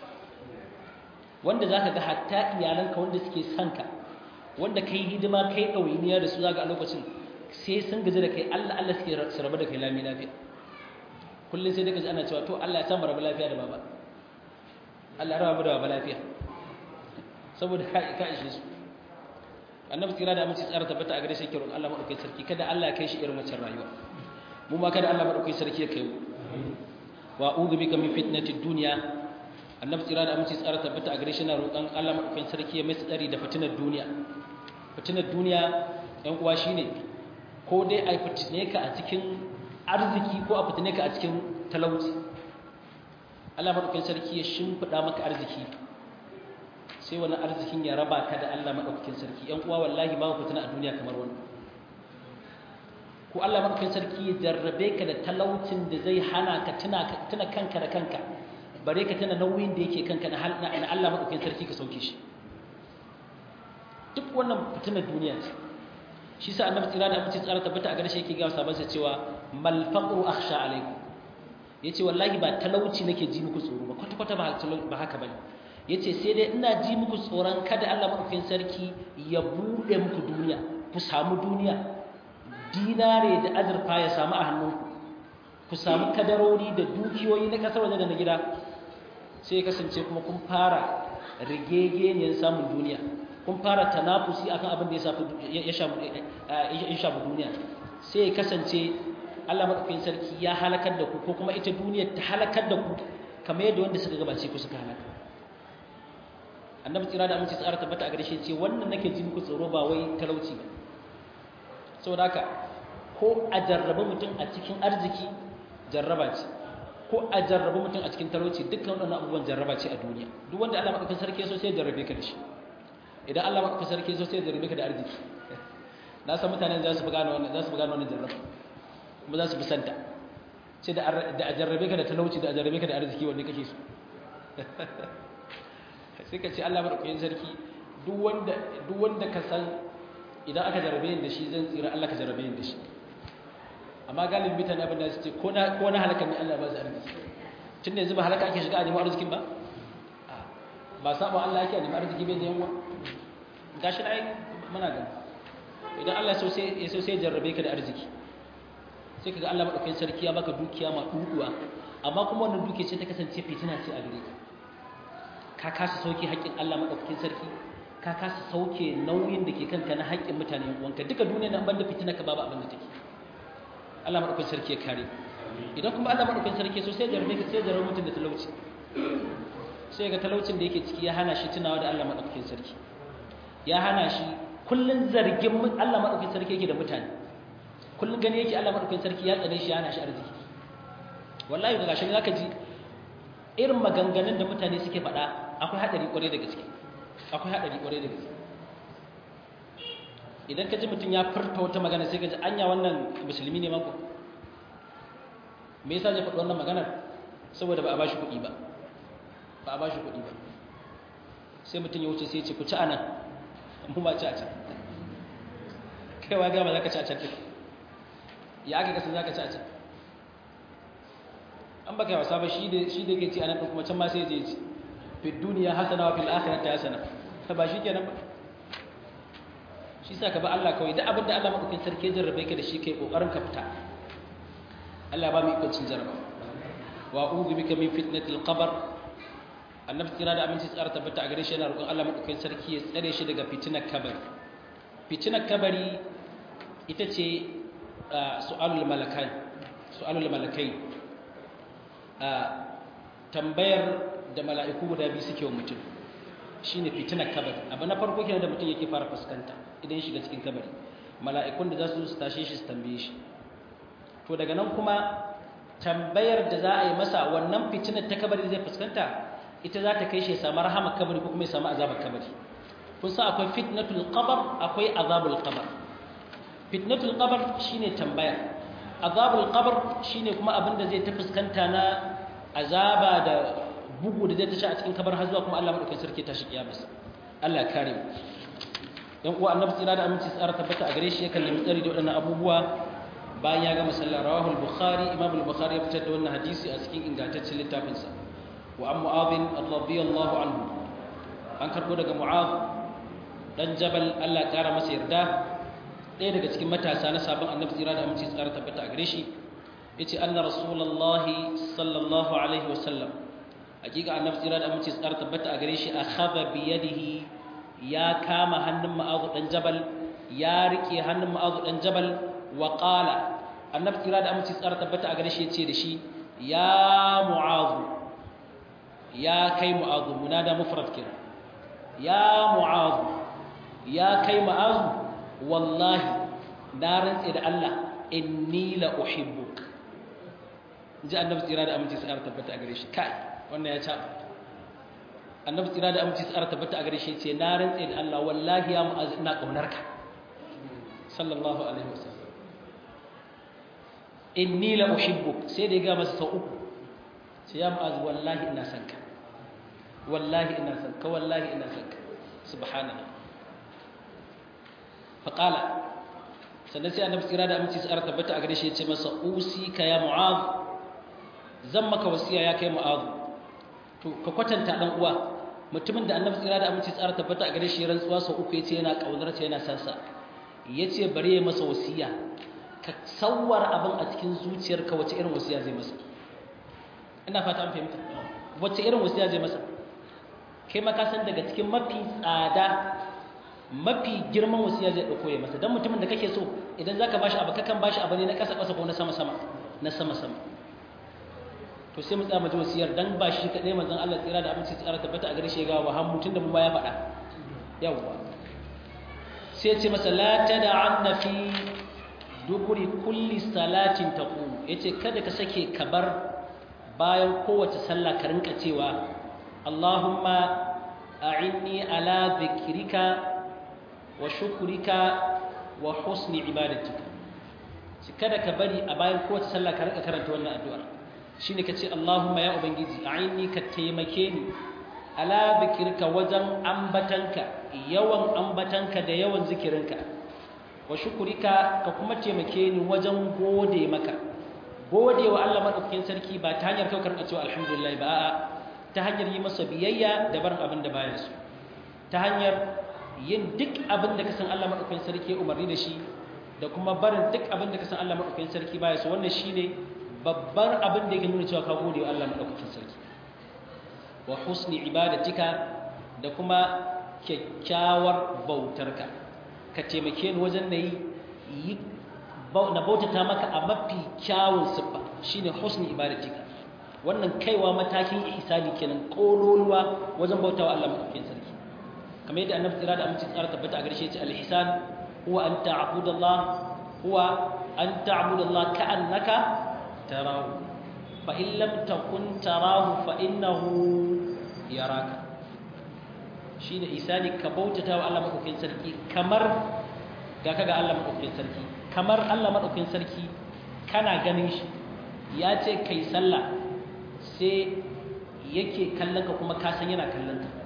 wanda za ka ga hatta iyalanka wanda suke son ka wanda kai hidima kai ɗawainiya da su za ga a lokacin sai sun gaji da kai Allah Allah suke su rabu da kai lami lafiya kullum sai daga ji ana cewa to Allah ya samu rabu lafiya da baba Allah ya rabu da baba lafiya saboda ka ishe su annabi tsira da aminci tsara tabbata a gare shi kiran Allah madaukakin sarki kada Allah ya kai shi irin wancan rayuwa mu ma kada Allah madaukakin sarki ya kai mu wa a'udhu bika min fitnati dunya annabi tsira da aminci tsara tabbata a gare shi na roƙon Allah madaukakin sarki ya mai tsari da fitinar duniya fitinar duniya ɗan uwa shine ko dai a fitine ka a cikin arziki ko a fitine ka a cikin talauci Allah madaukakin sarki ya shimfiɗa maka arziki sai wani arzikin ya raba ka da Allah maɗaukakin sarki ‘yan uwa wallahi ba ku tuna a duniya kamar wani ko Allah maɗaukakin sarki ya jarrabe ka da talaucin da zai hana ka tuna kanka da kanka bare ka tuna nauyin da yake kanka na Allah maɗaukakin sarki ka sauke shi duk wannan fitinar duniya ce shi sa annabi tsira da amince tsara tabbata a gare shi yake ga sabon sa cewa mal faqru akhsha alaikum yace wallahi ba talauci nake ji muku tsoro ba kwata kwata ba haka bane yace sai dai ina ji muku tsoron kada Allah madaukakin sarki ya bude muku duniya ku samu duniya dinare da azurfa ya samu a hannunku ku samu kadarori da dukiyoyi na kasar waje da na gida sai kasance kuma kun fara rigegeniyar samun duniya kun fara tanafusi akan abin da ya shafi duniya sai ya kasance Allah madaukakin sarki ya halakar da ku ko kuma ita duniya ta halakar da ku kamar yadda wanda suka gabace ku suka halaka annabi tsira da aminci tsara tabbata a garshe ce wannan nake ji muku tsoro ba wai talauci ba saboda haka ko a jarraba mutum a cikin arziki jarraba ce ko a jarraba mutum a cikin talauci dukkan waɗannan abubuwan jarraba ce a duniya duk wanda Allah madaukakin sarki so sai ya jarrabe ka da shi idan Allah madaukakin sarki so sai ya jarrabe ka da arziki na san mutanen za su fi gane wannan za su fi gane wannan jarraba kuma za su fi santa sai da a jarrabe ka da talauci da a jarrabe ka da arziki wanne kake so sai ka ce Allah maɗaukakin sarki duk wanda ka san idan aka jarabe yin da shi zan tsira Allah ka jarabe yin da shi amma galibin mutane abin da su ce ko na halaka ne Allah ba su arziki tun da yanzu ba halaka ake shiga a neman arzikin ba ba saba Allah ake a neman arziki bai da yanwa ga shi ai muna gani idan Allah ya so sai jarrabe ka da arziki sai ka ga Allah maɗaukakin sarki ya baka dukiya ma ɗuɗuwa amma kuma wannan dukiya ce ta kasance fitina ce a gare ka ka kasa sauke haƙƙin Allah maɗaukakin sarki ka kasa sauke nauyin da ke kanka na haƙƙin mutane wanka duka duniya nan banda fitina ka babu abin da take Allah maɗaukakin sarki ya kare idan kuma Allah maɗaukakin sarki so sai jarbe ka sai jarbe mutum da talauci sai ga talaucin da yake ciki ya hana shi tunawa da Allah maɗaukakin sarki ya hana shi kullun zargin Allah maɗaukakin sarki yake da mutane kullun gani yake Allah maɗaukakin sarki ya tsare shi ya hana shi arziki wallahi ga gashi zaka ji irin maganganun da mutane suke faɗa akwai haɗari ƙwarai da gaske akwai haɗari ƙwarai da gaske idan ka ji mutum ya furta wata magana sai ka ji anya wannan musulmi ne mako me yasa zai faɗi wannan maganar saboda ba a bashi kuɗi ba ba a bashi kuɗi ba sai mutum ya wuce sai ya ce ku ci anan mu ba ci a can kaiwa ga ba za ka ci a can ɗin ya aka kasan za ka ci a can an baka yawa sabon shi da shi da yake ci anan kuma can ma sai je ci fi duniya hasana wa fil akhirati hasana ta ba shi kenan ba shi sa ka ba Allah kawai duk abin da Allah madaukakin sarki ya jarrabe ka da shi kai kokarin ka fita Allah ba mu ikon cin jarraba wa a'udhu bika min fitnatil qabr annabi kira da aminci tsara tabbata a gare shi yana roƙon Allah madaukakin sarki ya tsare shi daga fitinar kabari fitinar kabari ita ce su'alul malakai su'alul malakai tambayar da mala'iku guda biyu suke wa mutum shine fitinar kabari abu na farko kenan da mutum yake fara fuskanta idan shiga cikin kabari mala'ikun da za su tashe shi su tambaye shi to daga nan kuma tambayar da za a yi masa wannan fitinar ta kabari zai fuskanta ita za ta kai shi ya samu rahama kabari ko kuma ya samu azabar kabari kun san akwai fitnatul qabr akwai azabul qabr fitnatul qabr shine tambaya azabul qabr shine kuma abin da zai ta fuskanta na azaba da bugu da zai ta sha a cikin kabar har zuwa kuma Allah madaukakin sarki ta shi kiyamarsa Allah ya kare mu dan uwa annabi tsira da aminci tsara tabbata a gare shi yakan nemi tsari da waɗannan abubuwa bayan ya gama sallah rawahu al-bukhari imam al-bukhari ya fitar da wannan hadisi a cikin ingantaccen littafinsa wa an mu'adh radiyallahu anhu an karbo daga mu'adh dan jabal Allah ya kara masa yarda ɗaya daga cikin matasa na sabon annabi tsira da aminci tsara tabbata a gare shi yace anna rasulullahi sallallahu alaihi wasallam hakika annabi tsira da aminci tsara tabbata a gare shi akhadha bi yadihi ya kama hannun ma'azu dan jabal ya rike hannun ma'azu dan jabal wa qala annabi tsira da aminci tsara tabbata a gare shi yace da shi ya mu'azu ya kai mu'azu munada mufrad kira ya mu'azu ya kai mu'azu wallahi na rantse da Allah inni la uhibbuk ji annabi tsira da aminci tsara tabbata a gare shi kai wannan ya ca annabi tsira da aminci tsara tabbata a gare shi ce na rantse da Allah wallahi ya mu'az ina kaunar ka sallallahu alaihi wasallam inni la uhibbuk sai da ya ga masa sau uku sai ya mu'az wallahi ina son ka wallahi ina son ka wallahi ina son ka subhanallah faqala sannan sai annabi tsira da aminci tsara tabbata a gare shi ya ce masa usika ya mu'az zan maka wasiya ya kai mu'az to ka kwatanta dan uwa mutumin da annabi tsira da aminci tsara tabbata a gare shi rantsuwa sau uku yace yana kaunar sa yana san sa yace bari ya masa wasiya ka sawwar abin a cikin zuciyarka wace irin wasiya zai masa ina fata an fahimta wace irin wasiya zai masa kai ma ka san daga cikin mafi tsada mafi girman wasiya zai dauko ya masa dan mutumin da kake so idan zaka bashi abu kakan bashi abu ne na kasa kasa ko na sama sama na sama sama to sai mu tsaya mu ji wasiyar dan ba shi kadai manzon Allah tsira da aminci tsara tabbata a gare shi ga wa hammu tunda mu ba ya faɗa yawwa sai ce masa la tad'anna fi duburi kulli salatin taqum yace kada ka sake kabar bayan kowace sallah ka rinka cewa Allahumma a'inni ala dhikrika wa shukrika wa husni ibadatika kada ka bari a bayan kowace sallah ka rinka karanta wannan addu'ar shine kace Allahumma ya ubangiji a'inni ka taimake ni ala zikirka wajen ambatanka yawan ambatanka da yawan zikirinka wa shukurika ka kuma taimake ni wajen gode maka gode wa Allah madaukakin sarki ba ta hanyar kaukar cewa alhamdulillah ba a'a ta hanyar yi masa biyayya da barin abin da baya so ta hanyar yin duk abin da ka san Allah madaukakin sarki umarni da shi da kuma barin duk abin da ka san Allah madaukakin sarki baya so wannan shine babbar abin da yake nuna cewa ka gode wa Allah madaukakin sarki wa husni ibadatika da kuma kyakkyawar bautarka ka taimake ni wajen na yi na bautata maka a mafi kyawun siffa shine husni ibadatika wannan kaiwa matakin ihsani kenan kololuwa wajen bautawa Allah madaukakin sarki kamar yadda annabi tsira da aminci tsara tabbata a garshe ce al-ihsan huwa an ta'budallah huwa an ta'budallah ka'annaka tarahu fa in lam takun tarahu fa innahu yaraka shine isani ka bautata wa Allah madaukakin sarki kamar ga kaga Allah madaukakin sarki kamar Allah madaukakin sarki kana ganin shi ya ce kai sallah sai yake kallon ka kuma ka san yana kallon ka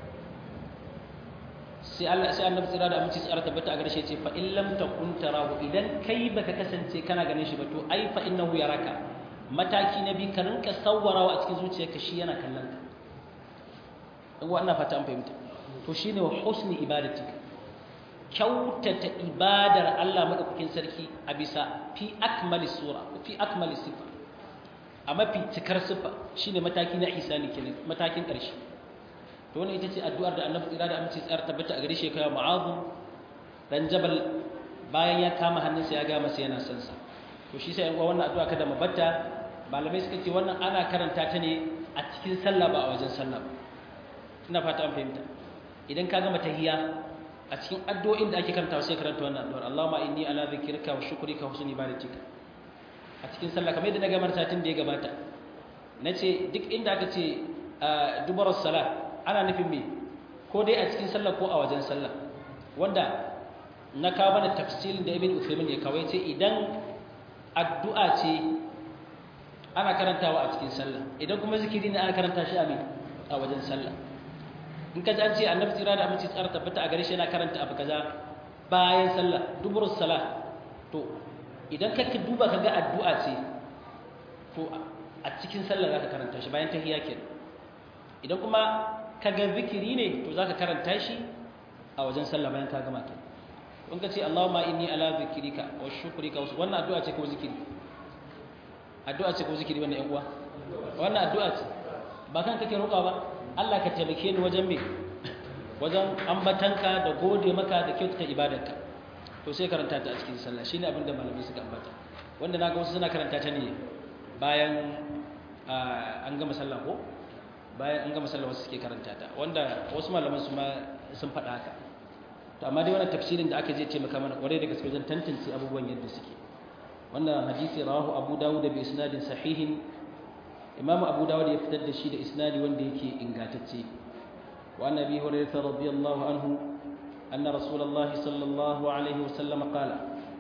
sai Allah sai Annabi tsira da aminci tsara tabbata a gare shi ce fa in lam takun tarahu idan kai baka kasance kana ganin shi ba to ai fa innahu yaraka mataki na biyu ka rinka sawwarawa a cikin zuciyarka shi yana kallon ka in wa ina fata an fahimta to shine wa husni ibadatika kyautata ibadar Allah madaukakin sarki a bisa fi akmali sura fi akmali sifa a mafi cikar sifa shine mataki na ihsani kenan matakin ƙarshe to wannan ita ce addu'ar da Annabi tsira da amince tsara tabbata a gare shi kai Mu'adh dan Jabal bayan ya kama hannunsa ya ga masa yana son sa to shi sai yan wannan addu'a kada mabatta malamai suka ce wannan ana karanta ta ne a cikin sallah ba a wajen sallah ba ina fata an fahimta idan ka gama tahiyya a cikin addu'o'in da ake karantawa sai karanta wannan addu'ar Allahumma inni ala dhikrika wa shukrika wa husni ibadatika a cikin sallah kamar yadda na gamar satin da ya gabata nace duk inda aka ce dubarar salah ana nufin me ko dai a cikin sallah ko a wajen sallah wanda na kawo mana tafsirin da Ibn Uthaymeen ya kawai ce idan addu'a ce ana karantawa a cikin sallah idan kuma zikiri ne ana karanta shi a me a wajen sallah in ka ji an ce annabi tsira da aminci tsara tabbata a gare shi yana karanta abu kaza bayan sallah duburus salah to idan ka duba ka ga addu'a ce to a cikin sallah zaka karanta shi bayan tahiyya kenan idan kuma ka ga zikiri ne to zaka karanta shi a wajen sallah bayan ka gama kenan in ka ce Allahumma inni ala zikrika wa shukrika wannan addu'a ce ko zikiri addu'a ce ko zikiri wannan ƴan uwa wannan addu'a ce ba kan kake roƙa ba Allah ka taimake ni wajen me wajen ambatanka da gode maka da kyautata ibadarka to sai karanta ta a cikin sallah shine abin da malamai suka ambata wanda naga wasu suna karanta ta ne bayan an gama sallah ko bayan an gama sallah wasu suke karanta ta wanda wasu malaman su ma sun faɗa haka to amma dai wannan tafsirin da aka je ce maka mana kwarai da gaske wajen tantance abubuwan yadda suke wannan hadisi rawahu abu dawud bi isnadin sahihin imamu abu dawud ya fitar da shi da isnadi wanda yake ingantacce wa annabi hurairah radiyallahu anhu anna rasulullahi sallallahu alaihi wasallam qala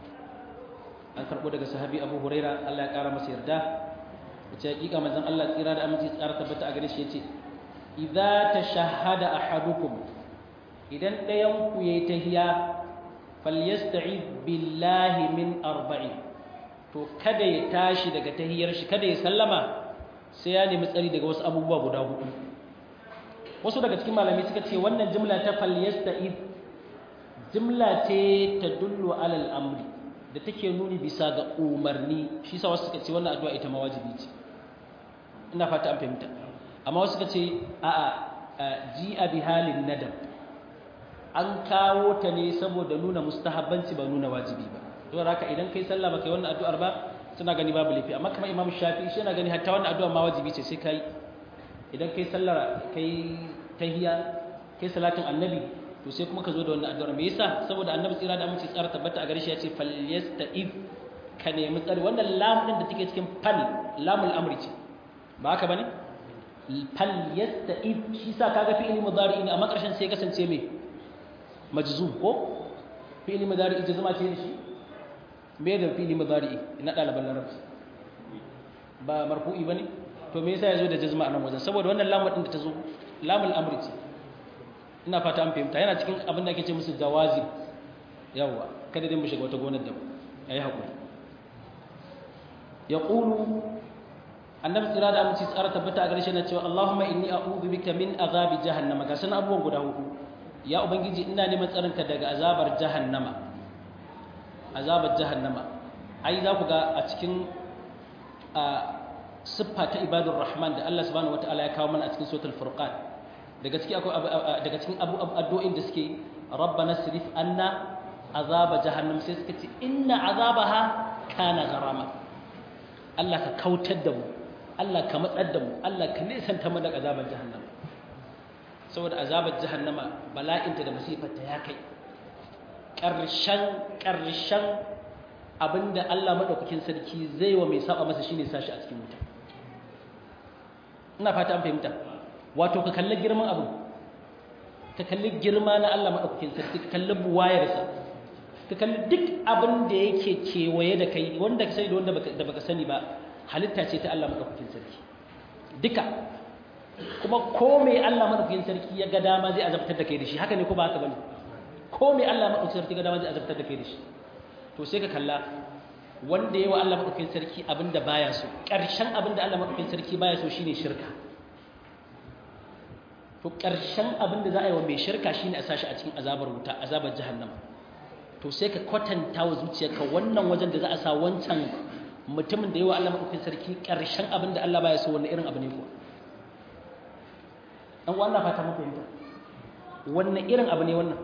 an karbo daga sahabi abu hurairah Allah ya kara masa yarda wace hakika manzon Allah tsira da aminci tsara tabbata a gare shi yace idza tashahhada ahadukum idan dayan ku yayi tahiya falyasta'id billahi min arba'in to kada ya tashi daga tahiyar shi kada ya sallama sai ya nemi tsari daga wasu abubuwa guda hudu wasu daga cikin malamai suka ce wannan jimla ta falyasta'id jimla ce ta dullu alal amri da take nuni bisa ga umarni shi sa wasu suka ce wannan addu'a ita ma wajibi ce ina fata an fahimta amma wasu suka ce a'a ji'a bi halin nadab an kawo ta ne saboda nuna mustahabbanci ba nuna wajibi ba don haka idan kai sallah baka yi wannan addu'ar ba suna gani babu laifi amma kamar imam shafi shi yana gani hatta wannan addu'a ma wajibi ce sai kai idan kai sallar kai tahiyya kai salatin annabi to sai kuma ka zo da wannan addu'ar me yasa saboda annabi tsira da aminci tsara tabbata a gare shi ya ce falyasta'id ka nemi tsari wannan lam din da take cikin fal lamul amri ce ba haka bane falyasta'id shi sa kaga fi'il mudari ne amma karshen sai kasance me majzum ko fi'il mudari jazma ce shi me da fili mudari na ɗaliban larabci ba marfu'i bane to me yasa yazo da jazma a nan wajen saboda wannan lamar din da ta zo lamul amri ce ina fata an fahimta yana cikin abin da ake ce musu jawazi yawa kada dai mu shiga wata gonar da yayi hakuri yaqulu annabi tsira da aminci tsara tabbata a gare shi na cewa Allahumma inni a'udhu bika min azabi jahannama ga sanan abubuwan guda hudu ya ubangiji ina neman tsarinka daga azabar jahannama azabar jahannama ai za ku ga a cikin siffa ta ibadur rahman da Allah subhanahu wataala ya kawo mana a cikin suratul furqan daga cikin akwai daga cikin abu addu'o'in da suke rabbana sirif anna azaba jahannam sai suka ce inna azabaha kana gharama Allah ka kautar da mu Allah ka matsar da mu Allah ka nisanta mu daga azabar jahannama saboda azabar jahannama bala'inta da masifarta ya kai ƙarshen ƙarshen abinda Allah maɗaukakin sarki zai wa mai saba masa shine sashi a cikin wuta ina fata an fahimta wato ka kalli girman abu ka kalli girma na Allah maɗaukakin sarki ka kalli buwayarsa ka kalli duk abin da yake kewaye da kai wanda ka sani da wanda da baka sani ba halitta ce ta Allah maɗaukakin sarki duka kuma ko mai Allah maɗaukakin sarki ya ga dama zai azabtar da kai da shi haka ne ko ba haka bane ko mai Allah maɗaukakin sarki ga dama zai azabtar da kai da shi to sai ka kalla wanda yawa Allah maɗaukakin sarki abinda baya so ƙarshen abinda Allah maɗaukakin sarki baya so shine shirka to ƙarshen abinda za a yi wa mai shirka shine a sashi a cikin azabar wuta azabar jahannama to sai ka kwatanta wa zuciyarka wannan wajen da za a sa wancan mutumin da yawa Allah madaukakin sarki karshen abin da Allah baya so wannan irin abu ne ko an wannan fata muku fahimta wannan irin abu ne wannan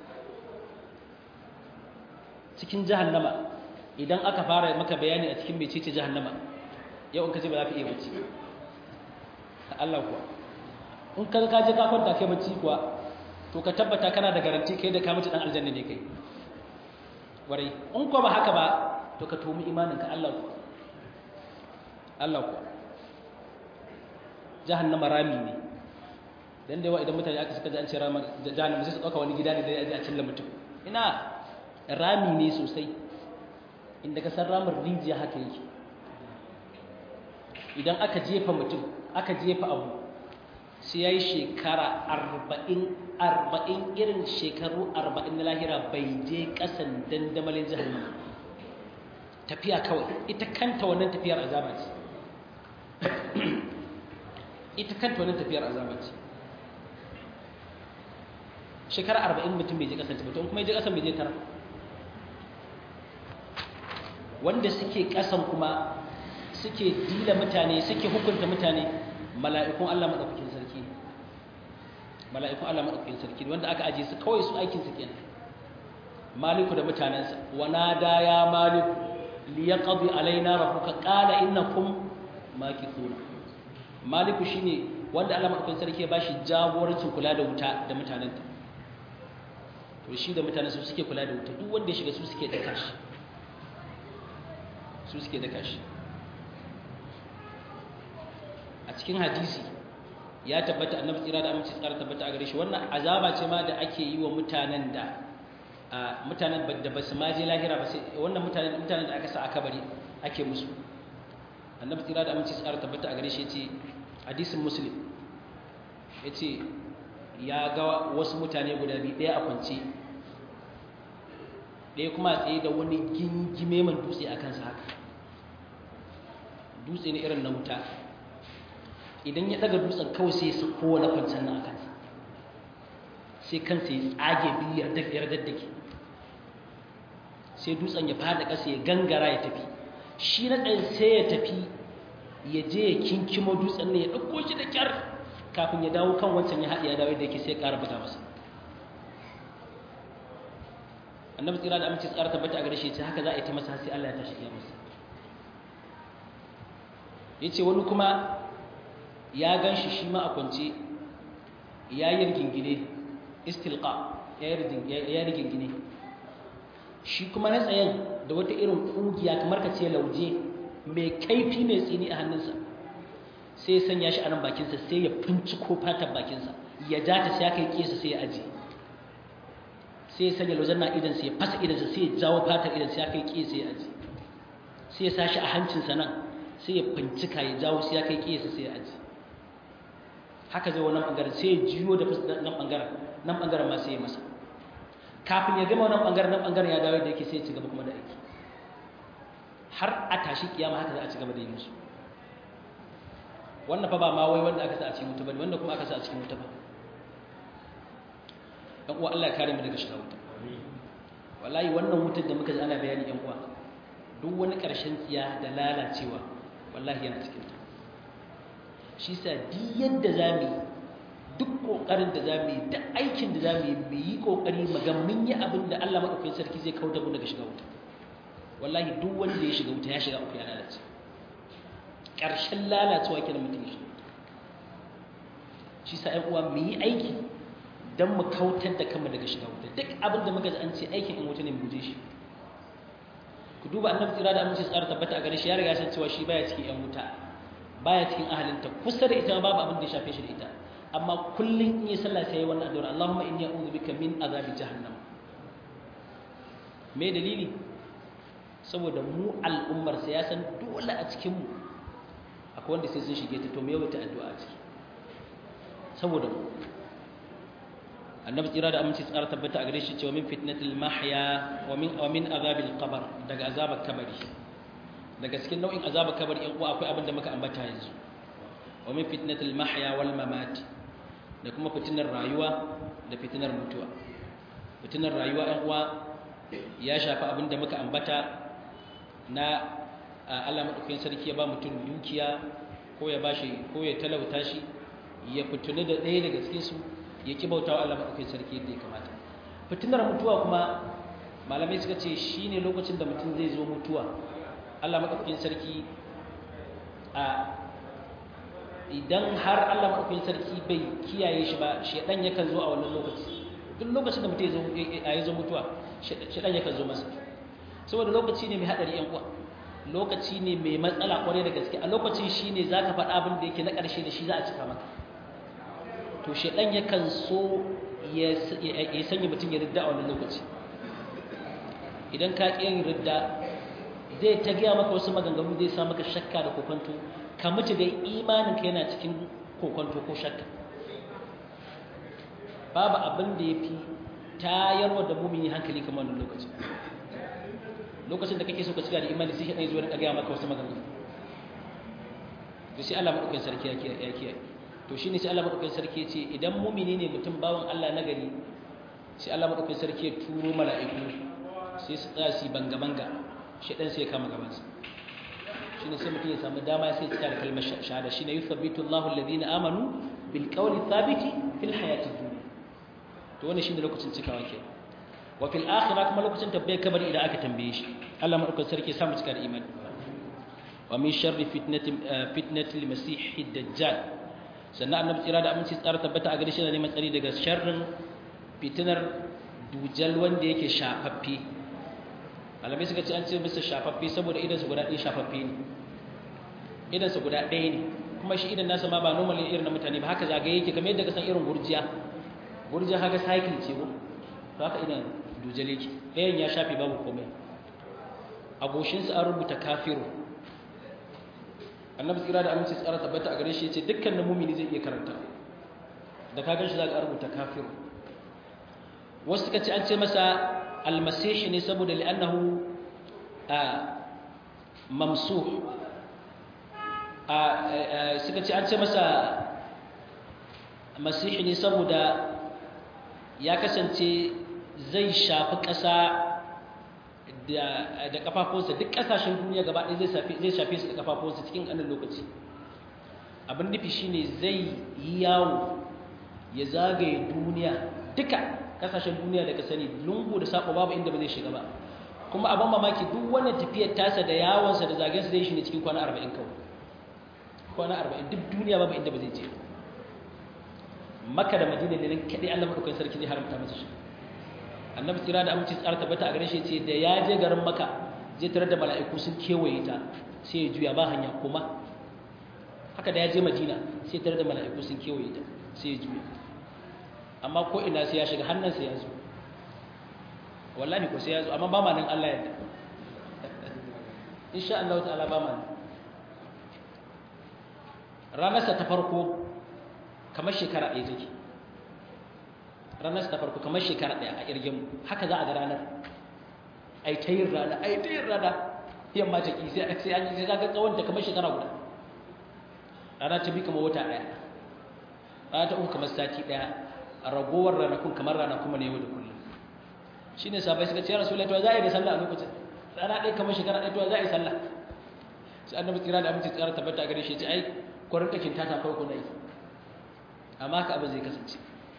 cikin jahannama idan aka fara maka bayani a cikin mecece jahannama yau in ka ce ba za ka iya bacci Allah kuwa in ka ka je ka kwanta kai bacci kuwa to ka tabbata kana da garanti kai da ka mutu dan aljanna ne kai warai in ko ba haka ba to ka tomi imanin ka Allah kuwa Allah kuwa jahannama rami ne dan da yawa idan mutane aka suka ji an ce rama jahannama sai su dauka wani gida ne da ya ji a cilla mutum ina rami ne sosai inda ka san ramin rijiya haka yake idan aka jefa mutum aka jefa abu sai ya yi shekara arba'in arba'in irin shekaru arba'in na lahira bai je ƙasan dandamalin jihannama tafiya kawai ita kanta wannan tafiyar azaba ce ita kanta wannan tafiyar azaba ce shekara arba'in mutum bai je ƙasan ta mutum kuma ya je ƙasan bai je tara wanda suke ƙasan kuma suke dila mutane suke hukunta mutane mala'ikun Allah maɗaukakin sarki mala'ikun Allah maɗaukakin sarki wanda aka aje su kawai su aikin su kenan maliku da mutanensa wa nada ya maliku li yaqdi alaina rabbuka qala innakum makithun maliku shine wanda Allah maɗaukakin sarki ya bashi jagorancin kula da wuta da mutanenta to shi da mutanen su suke kula da wuta duk wanda ya shiga su suke daka shi su suke daka shi a cikin hadisi ya tabbata annabi tsira da amince tsara tabbata a gare shi wannan azaba ce ma da ake yi wa mutanen da mutanen da ba su maje lahira ba sai wannan mutanen mutanen da aka sa aka bari ake musu annabi tsira da amince tsara tabbata a gare shi yace hadisin muslim yace ya ga wasu mutane guda biyu ɗaya a kwance ɗaya kuma a tsaye da wani gingime man dutse a kansa haka dutse ne irin na wuta idan ya daga dutsen kawai sai su kowane kwanciyar nan a kansa sai kansa ya tsage biyar daddake sai dutsen ya fada ƙasa ya gangara ya tafi shi na ɗan sai ya tafi ya je ya kinkimo dutsen ne ya ɗauko shi da kyar kafin ya dawo kan wancan ya haɗe ya dawo da yake sai ya ƙara buga masa annabi tsira da amince tsara tabbata a gare shi ce haka za a yi ta masa sai Allah ya tashi ya masa yace wani kuma ya gan shi shi ma a kwance ya yi rigingine istilqa ya yi rigingine shi kuma na tsayen da wata irin ƙugiya kamar ka ce lauje mai kaifi mai tsini a hannunsa sai ya sanya shi a nan bakinsa sai ya finciko fatan bakinsa ya ja ta sai ya kai kesa sai ya aji sai ya sanya laujen na idansa ya fasa idansa sai ya jawo fatan idansa ya kai kesa ya aji sai ya sa shi a hancinsa nan sai ya fincika ya jawo sai ya kai kesa sai ya aji haka zai wannan bangaren sai ya jiyo da nan bangaren nan bangaren ma sai ya masa kafin ya gama wannan bangaren nan bangaren ya dawo da yake sai ya ci gaba kuma da aiki har a tashi kiyama haka za a ci gaba da yi musu wannan fa ba ma wai wanda aka sa a cikin wuta bane wanda kuma aka sa a cikin wuta ba dan uwa Allah ya kare mu daga shiga wuta wallahi wannan wutar da muka ji ana bayani yan uwa duk wani karshen tsiya da lalacewa wallahi yana cikin ta shi sa duk yadda zamu duk kokarin da zamu yi duk aikin da zamu yi mu yi kokari mu ga mun yi abin da Allah madaukakin sarki zai kauda mu daga shiga wuta wallahi duk wanda ya shiga wuta ya shiga uku ya lalace ƙarshen lalacewa kenan mutum ya shiga shi sa ƴan uwa mu yi aiki don mu kautar da kanmu daga shiga wuta duk abin da muka ji an ce aikin in wuta ne mu guje shi ku duba annabi tsira da aminci tsara tabbata a gare shi ya riga san cewa shi baya cikin ƴan wuta baya cikin ahalinta kusa da ita babu abin da ya shafe shi da ita amma kullum in yi sallah sai ya wannan addu'a Allahumma inni a'udhu bika min azabi jahannam me dalili saboda mu al'ummar sa ya san dole a cikin mu akwai wanda sai sun shige ta to me yawaita addu'a a ciki saboda mu annabi tsira da aminci tsara tabbata a gare shi cewa min fitnatil mahya wa min wa min azabil qabr daga azabar kabari daga cikin nau'in azabar kabari yan uwa akwai abin da muka ambata yanzu wa min fitnatil mahya wal mamat da kuma fitinar rayuwa da fitinar mutuwa fitinar rayuwa yan uwa ya shafi abin da muka ambata na Allah madaukakin sarki ya ba mutum dukiya ko ya bashi ko ya talauta shi ya fituni da ɗaya daga cikin su ya ki bautawa Allah madaukakin sarki yadda ya kamata fitinar mutuwa kuma malamai suka ce shine lokacin da mutum zai zo mutuwa Allah madaukakin sarki a idan har Allah madaukakin sarki bai kiyaye shi ba shedan yakan zo a wannan lokaci duk lokacin da mutum ya zo mutuwa shedan yakan zo masa saboda lokaci ne mai hadari yan uwa lokaci ne mai matsala kwarai da gaske a lokacin shine zaka faɗa abin da yake na ƙarshe da shi za a cika maka to shedan yakan so ya sanya mutum ya ridda a wannan lokaci idan ka ƙi yin ridda zai ta gaya maka wasu maganganu zai sa maka shakka da kokonto ka mutu da imanin ka yana cikin kokonto ko shakka babu abin da ya fi tayarwa da mumini hankali kamar wannan lokaci lokacin da kake so ka cika da imani sai shi zo da gaya maka wasu maganganu to sai Allah madaukakin sarki ya kiyaye to shine sai Allah madaukakin sarki ya ce idan mumini ne mutum bawan Allah na gari sai Allah madaukakin sarki ya turo mala'iku sai su tsaya su banga banga shedan sai ya kama gaban sa shine sai mutum ya samu dama sai ya cika da kalmar shahada shine yuthabbitu Allahu alladhina amanu bil qawli thabiti fil hayati dunya to wannan shine lokacin cikawa ke wa fil akhirah kuma lokacin tabbai kabari idan aka tambaye shi Allah madaukakin sarki ya samu cika da imani wa min sharri fitnati fitnati al-masih ad-dajjal sannan annabi tsira da aminci tsara tabbata a gare shi da neman tsari daga sharrin fitinar dujal wanda yake shafaffe malamai suka ce an ce masa shafaffe saboda idan su guda ɗaya shafaffe ne idan su guda ɗaya ne kuma shi idan nasa ma ba normal irin na mutane ba haka zagaye yake kamar yadda ka san irin gurjiya gurjiya haka cycle ce ko to haka idan dujal yake ɗayan ya shafe babu komai a goshinsa an rubuta kafiru annabi tsira da aminci tsara tabbata a gare shi yace dukkan mumini zai iya karanta da ka gan shi za ka rubuta kafiru wasu suka ce an ce masa almasih ne saboda li'annahu a mamsuh a suka ce an ce masa masih ne saboda ya kasance zai shafi ƙasa da kafafunsa duk kasashen duniya gaba ɗaya zai shafe su da kafafunsa cikin ƙanin lokaci abin nufi shine zai yi yawo ya zagaye duniya duka kasashen duniya da ka sani lungu da saƙo babu inda ba zai shiga ba kuma abin mamaki duk wannan tafiyar tasa da yawonsa da zagensa zai shi ne cikin kwana arba'in kawai kwana arba'in duk duniya babu inda ba zai je maka da madina ne nan kaɗai allah maɗaukan sarki zai haramta masa shi annabi tsira da aminci tsara tabbata a gare shi ce da ya je garin maka zai tarar da mala'iku sun kewaye ta sai ya juya ba hanya kuma haka da ya je madina sai tarar da mala'iku sun kewaye ta sai ya juya amma ko ina sai ya shiga hannunsa ya zo wallahi ko sai ya zo amma ba ma nan Allah yadda insha Allah ta'ala ba ma nan ranarsa ta farko kamar shekara ɗaya take ranar ta farko kamar shekara ɗaya a irgin haka za a ga ranar ai ta yin rana ai ta yin rana yamma ta ki sai sai an sai ga tsawon ta kamar shekara guda rana ta bi kamar wata ɗaya rana ta uku kamar sati ɗaya a ragowar ranakun kamar rana kuma ne yau da kullum shine sabai suka ce ya rasulullahi to za a yi da sallah a lokacin rana ɗaya kamar shekara ɗaya to za a yi sallah sai annabi tsira da aminci tsara tabbata a gare shi ya ce ai kwarin kakin tata kawai kuna yi amma haka abin zai kasance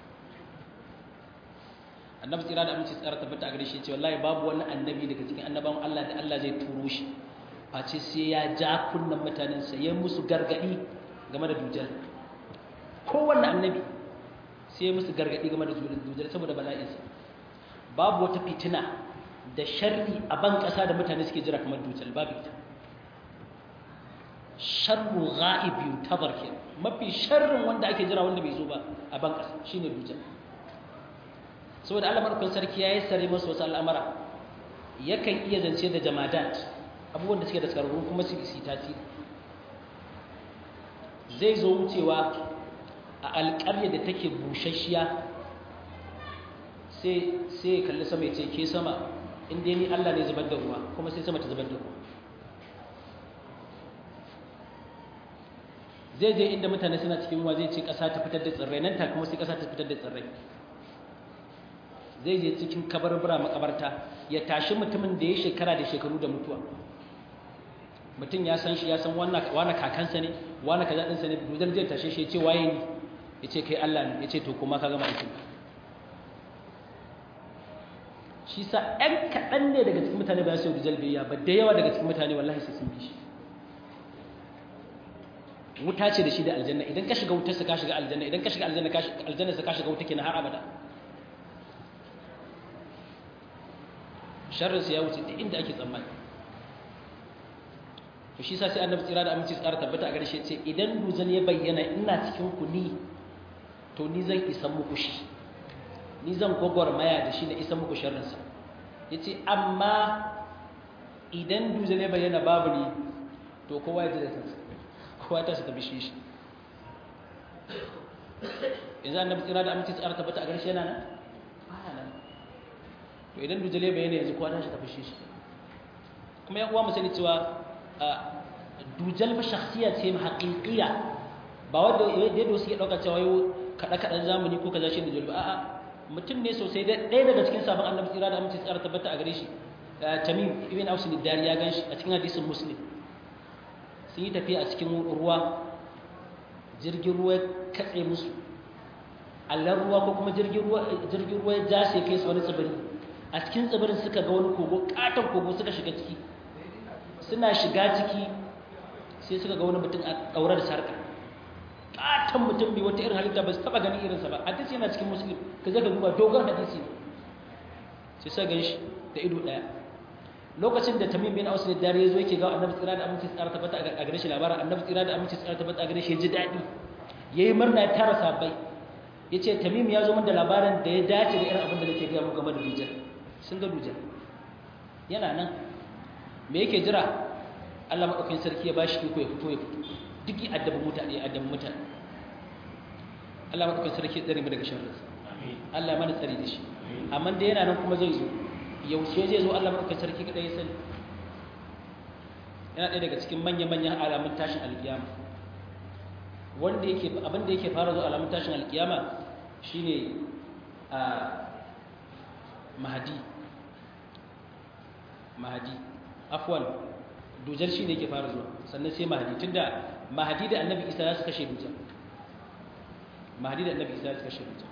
annabi tsira da aminci tsara tabbata a gare shi ce wallahi babu wani annabi daga cikin annabawan Allah da Allah zai turo shi face sai ya ja kunnan mutanen sa ya musu gargadi game da dujal kowanne annabi sai ya musu gargadi game da dujal saboda bala'in sa babu wata fitina da sharri a ban kasa da mutane suke jira kamar dujal babu ita sharru ghaib yuntabar ke mafi sharrin wanda ake jira wanda bai zo ba a ban kasa shine dujal saboda Allah madaukakin sarki ya yi sare masu wasu al'amara yakan iya zance da jamadat abubuwan da suke da tsararru kuma su isi tasiri zai zo wucewa a alƙarya da take bushashiya sai sai kalli sama ya ce ke sama inda ni Allah ne zubar da ruwa kuma sai sama ta zubar da ruwa zai je inda mutane suna cikin ruwa zai ce ƙasa ta fitar da tsirrai nan ta kuma sai ƙasa ta fitar da tsirrai zai je cikin kabarbura makabarta ya tashi mutumin da ya shekara da shekaru da mutuwa mutum ya san shi ya san wani kakansa ne wani kaza ɗinsa ne dujal zai tashe shi ya ce waye ni ya ce kai Allah ne ya ce to kuma ka gama aikin shi sa ɗan kaɗan ne daga cikin mutane ba su yi dujal biyayya ba da yawa daga cikin mutane wallahi sai sun bi shi wuta ce da shi da aljanna idan ka shiga wutarsa ka shiga aljanna idan ka shiga aljanna ka shiga aljanna ka shiga wuta kenan har abada sharrin sa ya wuce duk inda ake tsammani to shi sa sai annabi tsira da aminci tsara tabbata a gare shi ce idan duzan ya bayyana ina cikin ku ni to ni zan isa muku shi ni zan maya da shi na isa muku sharrin sa yace amma idan duzan ya bayyana babu ni to kowa ya ji da kansa kowa ta su tafi shi shi yanzu annabi tsira da aminci tsara tabbata a garshe yana nan baya nan to idan dujale bayani yanzu kowa ta shi tafi shi shi kuma ya uwa mu sani cewa dujal fa shakhsiya ce haqiqiya ba wanda yadda wasu ya dauka cewa yau kada kadan zamani ko kaza shi dujal ba a'a mutum ne sosai ɗaya daga cikin sabon annabi tsira da aminci tsara tabbata a gare shi tamim ibn aus dari ya gan shi a cikin hadisin muslim sun yi tafiya a cikin ruwa jirgin ruwa katse musu allar ruwa ko kuma jirgin ruwa ya ja sai kai su wani tsibiri a cikin tsibirin suka ga wani kogo katon kogo suka shiga ciki suna shiga ciki sai suka ga wani mutum a ɗaure da sarka katon mutum bai wata irin halitta ba su taɓa ganin irinsa ba hadisi yana cikin musulun ka zaka duba dogon hadisi sai suka gan shi da ido ɗaya lokacin da tamim bin aus ne dare yazo yake ga annabi tsira da aminci tsara tabbata a gare shi labarin annabi tsira da aminci tsara tabbata a gare shi ji dadi yayi murna ya tara sabai yace tamim ya zo min da labarin da ya dace da irin abin da nake ga mu game da dujal sun ga dujal yana nan me yake jira Allah madaukakin sarki ya bashi iko ya fito ya fito duk addabin mutane addabin mutane Allah madaukakin sarki ya tsare mu daga sharri amin Allah ya mana tsare da shi amma da yana nan kuma zai zo yaushe zai zo Allah maɗaukar sarki kaɗai ya sani yana ɗaya daga cikin manya-manyan alamun tashin alkiyama wanda yake abin da yake fara zo alamun tashin alkiyama shine a mahadi mahadi afwan dujal shine yake fara zuwa sannan sai mahadi tunda mahadi da annabi isa ya su kashe dujal mahadi da annabi isa ya su kashe dujal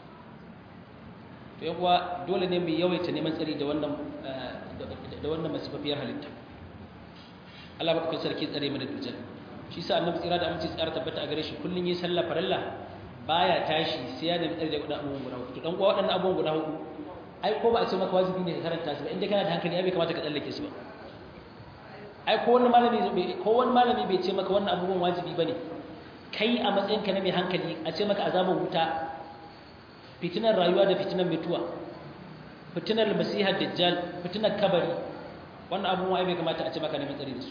to yawa dole ne mu yawaita neman tsari da wannan da wannan masifafiyar halitta Allah baka sarki tsare mu da dujal shi sa annabi tsira da aminci tsara tabbata a gare shi kullun yi sallah farilla baya tashi sai ya nemi tsari da wadannan abubuwan guda hudu to dan kuwa wadannan abubuwan guda hudu ai ko ba a ce maka wajibi ne ka karanta su ba inda kana da hankali ai bai kamata ka tsallake su ba ai ko wani malami ko wani malami bai ce maka wannan abubuwan wajibi bane kai a matsayinka na mai hankali a ce maka azabar wuta fitinar rayuwa da fitinar mutuwa fitinar masihar dajjal fitinar kabari wannan abubuwa ai bai kamata a ce maka neman tsari da su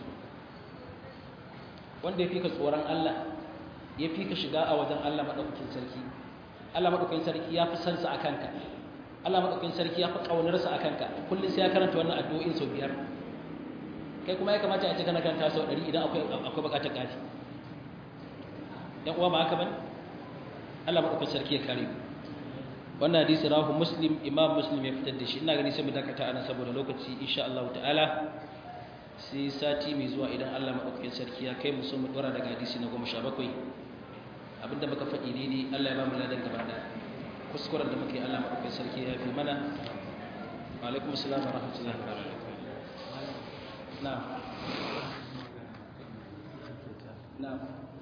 wanda ya fi ka tsoron Allah ya fi ka shiga a wajen Allah maɗaukakin sarki Allah maɗaukakin sarki ya fi sansa a kanka Allah maɗaukakin sarki ya fi ƙaunarsa a kanka kullum sai ya karanta wannan addu'o'in sau biyar kai kuma ya kamata a ce kana karanta sau ɗari idan akwai akwai buƙatar ƙari ‘yan uwa ba haka ba Allah maɗaukakin sarki ya kare ku wannan hadisi rahu muslim imam muslim ya fitar da shi ina gani sai mu dakata ana saboda lokaci insha Allah ta'ala sai sati mai zuwa idan Allah maɗaukakin sarki ya kai mu so mu dora daga hadisi na goma sha bakwai abinda muka faɗi daidai Allah ya ba mu ladan gaba da kuskuren da muke Allah maɗaukakin sarki ya fi mana wa alaikum assalam wa rahmatullahi wa barakatuh na'am na'am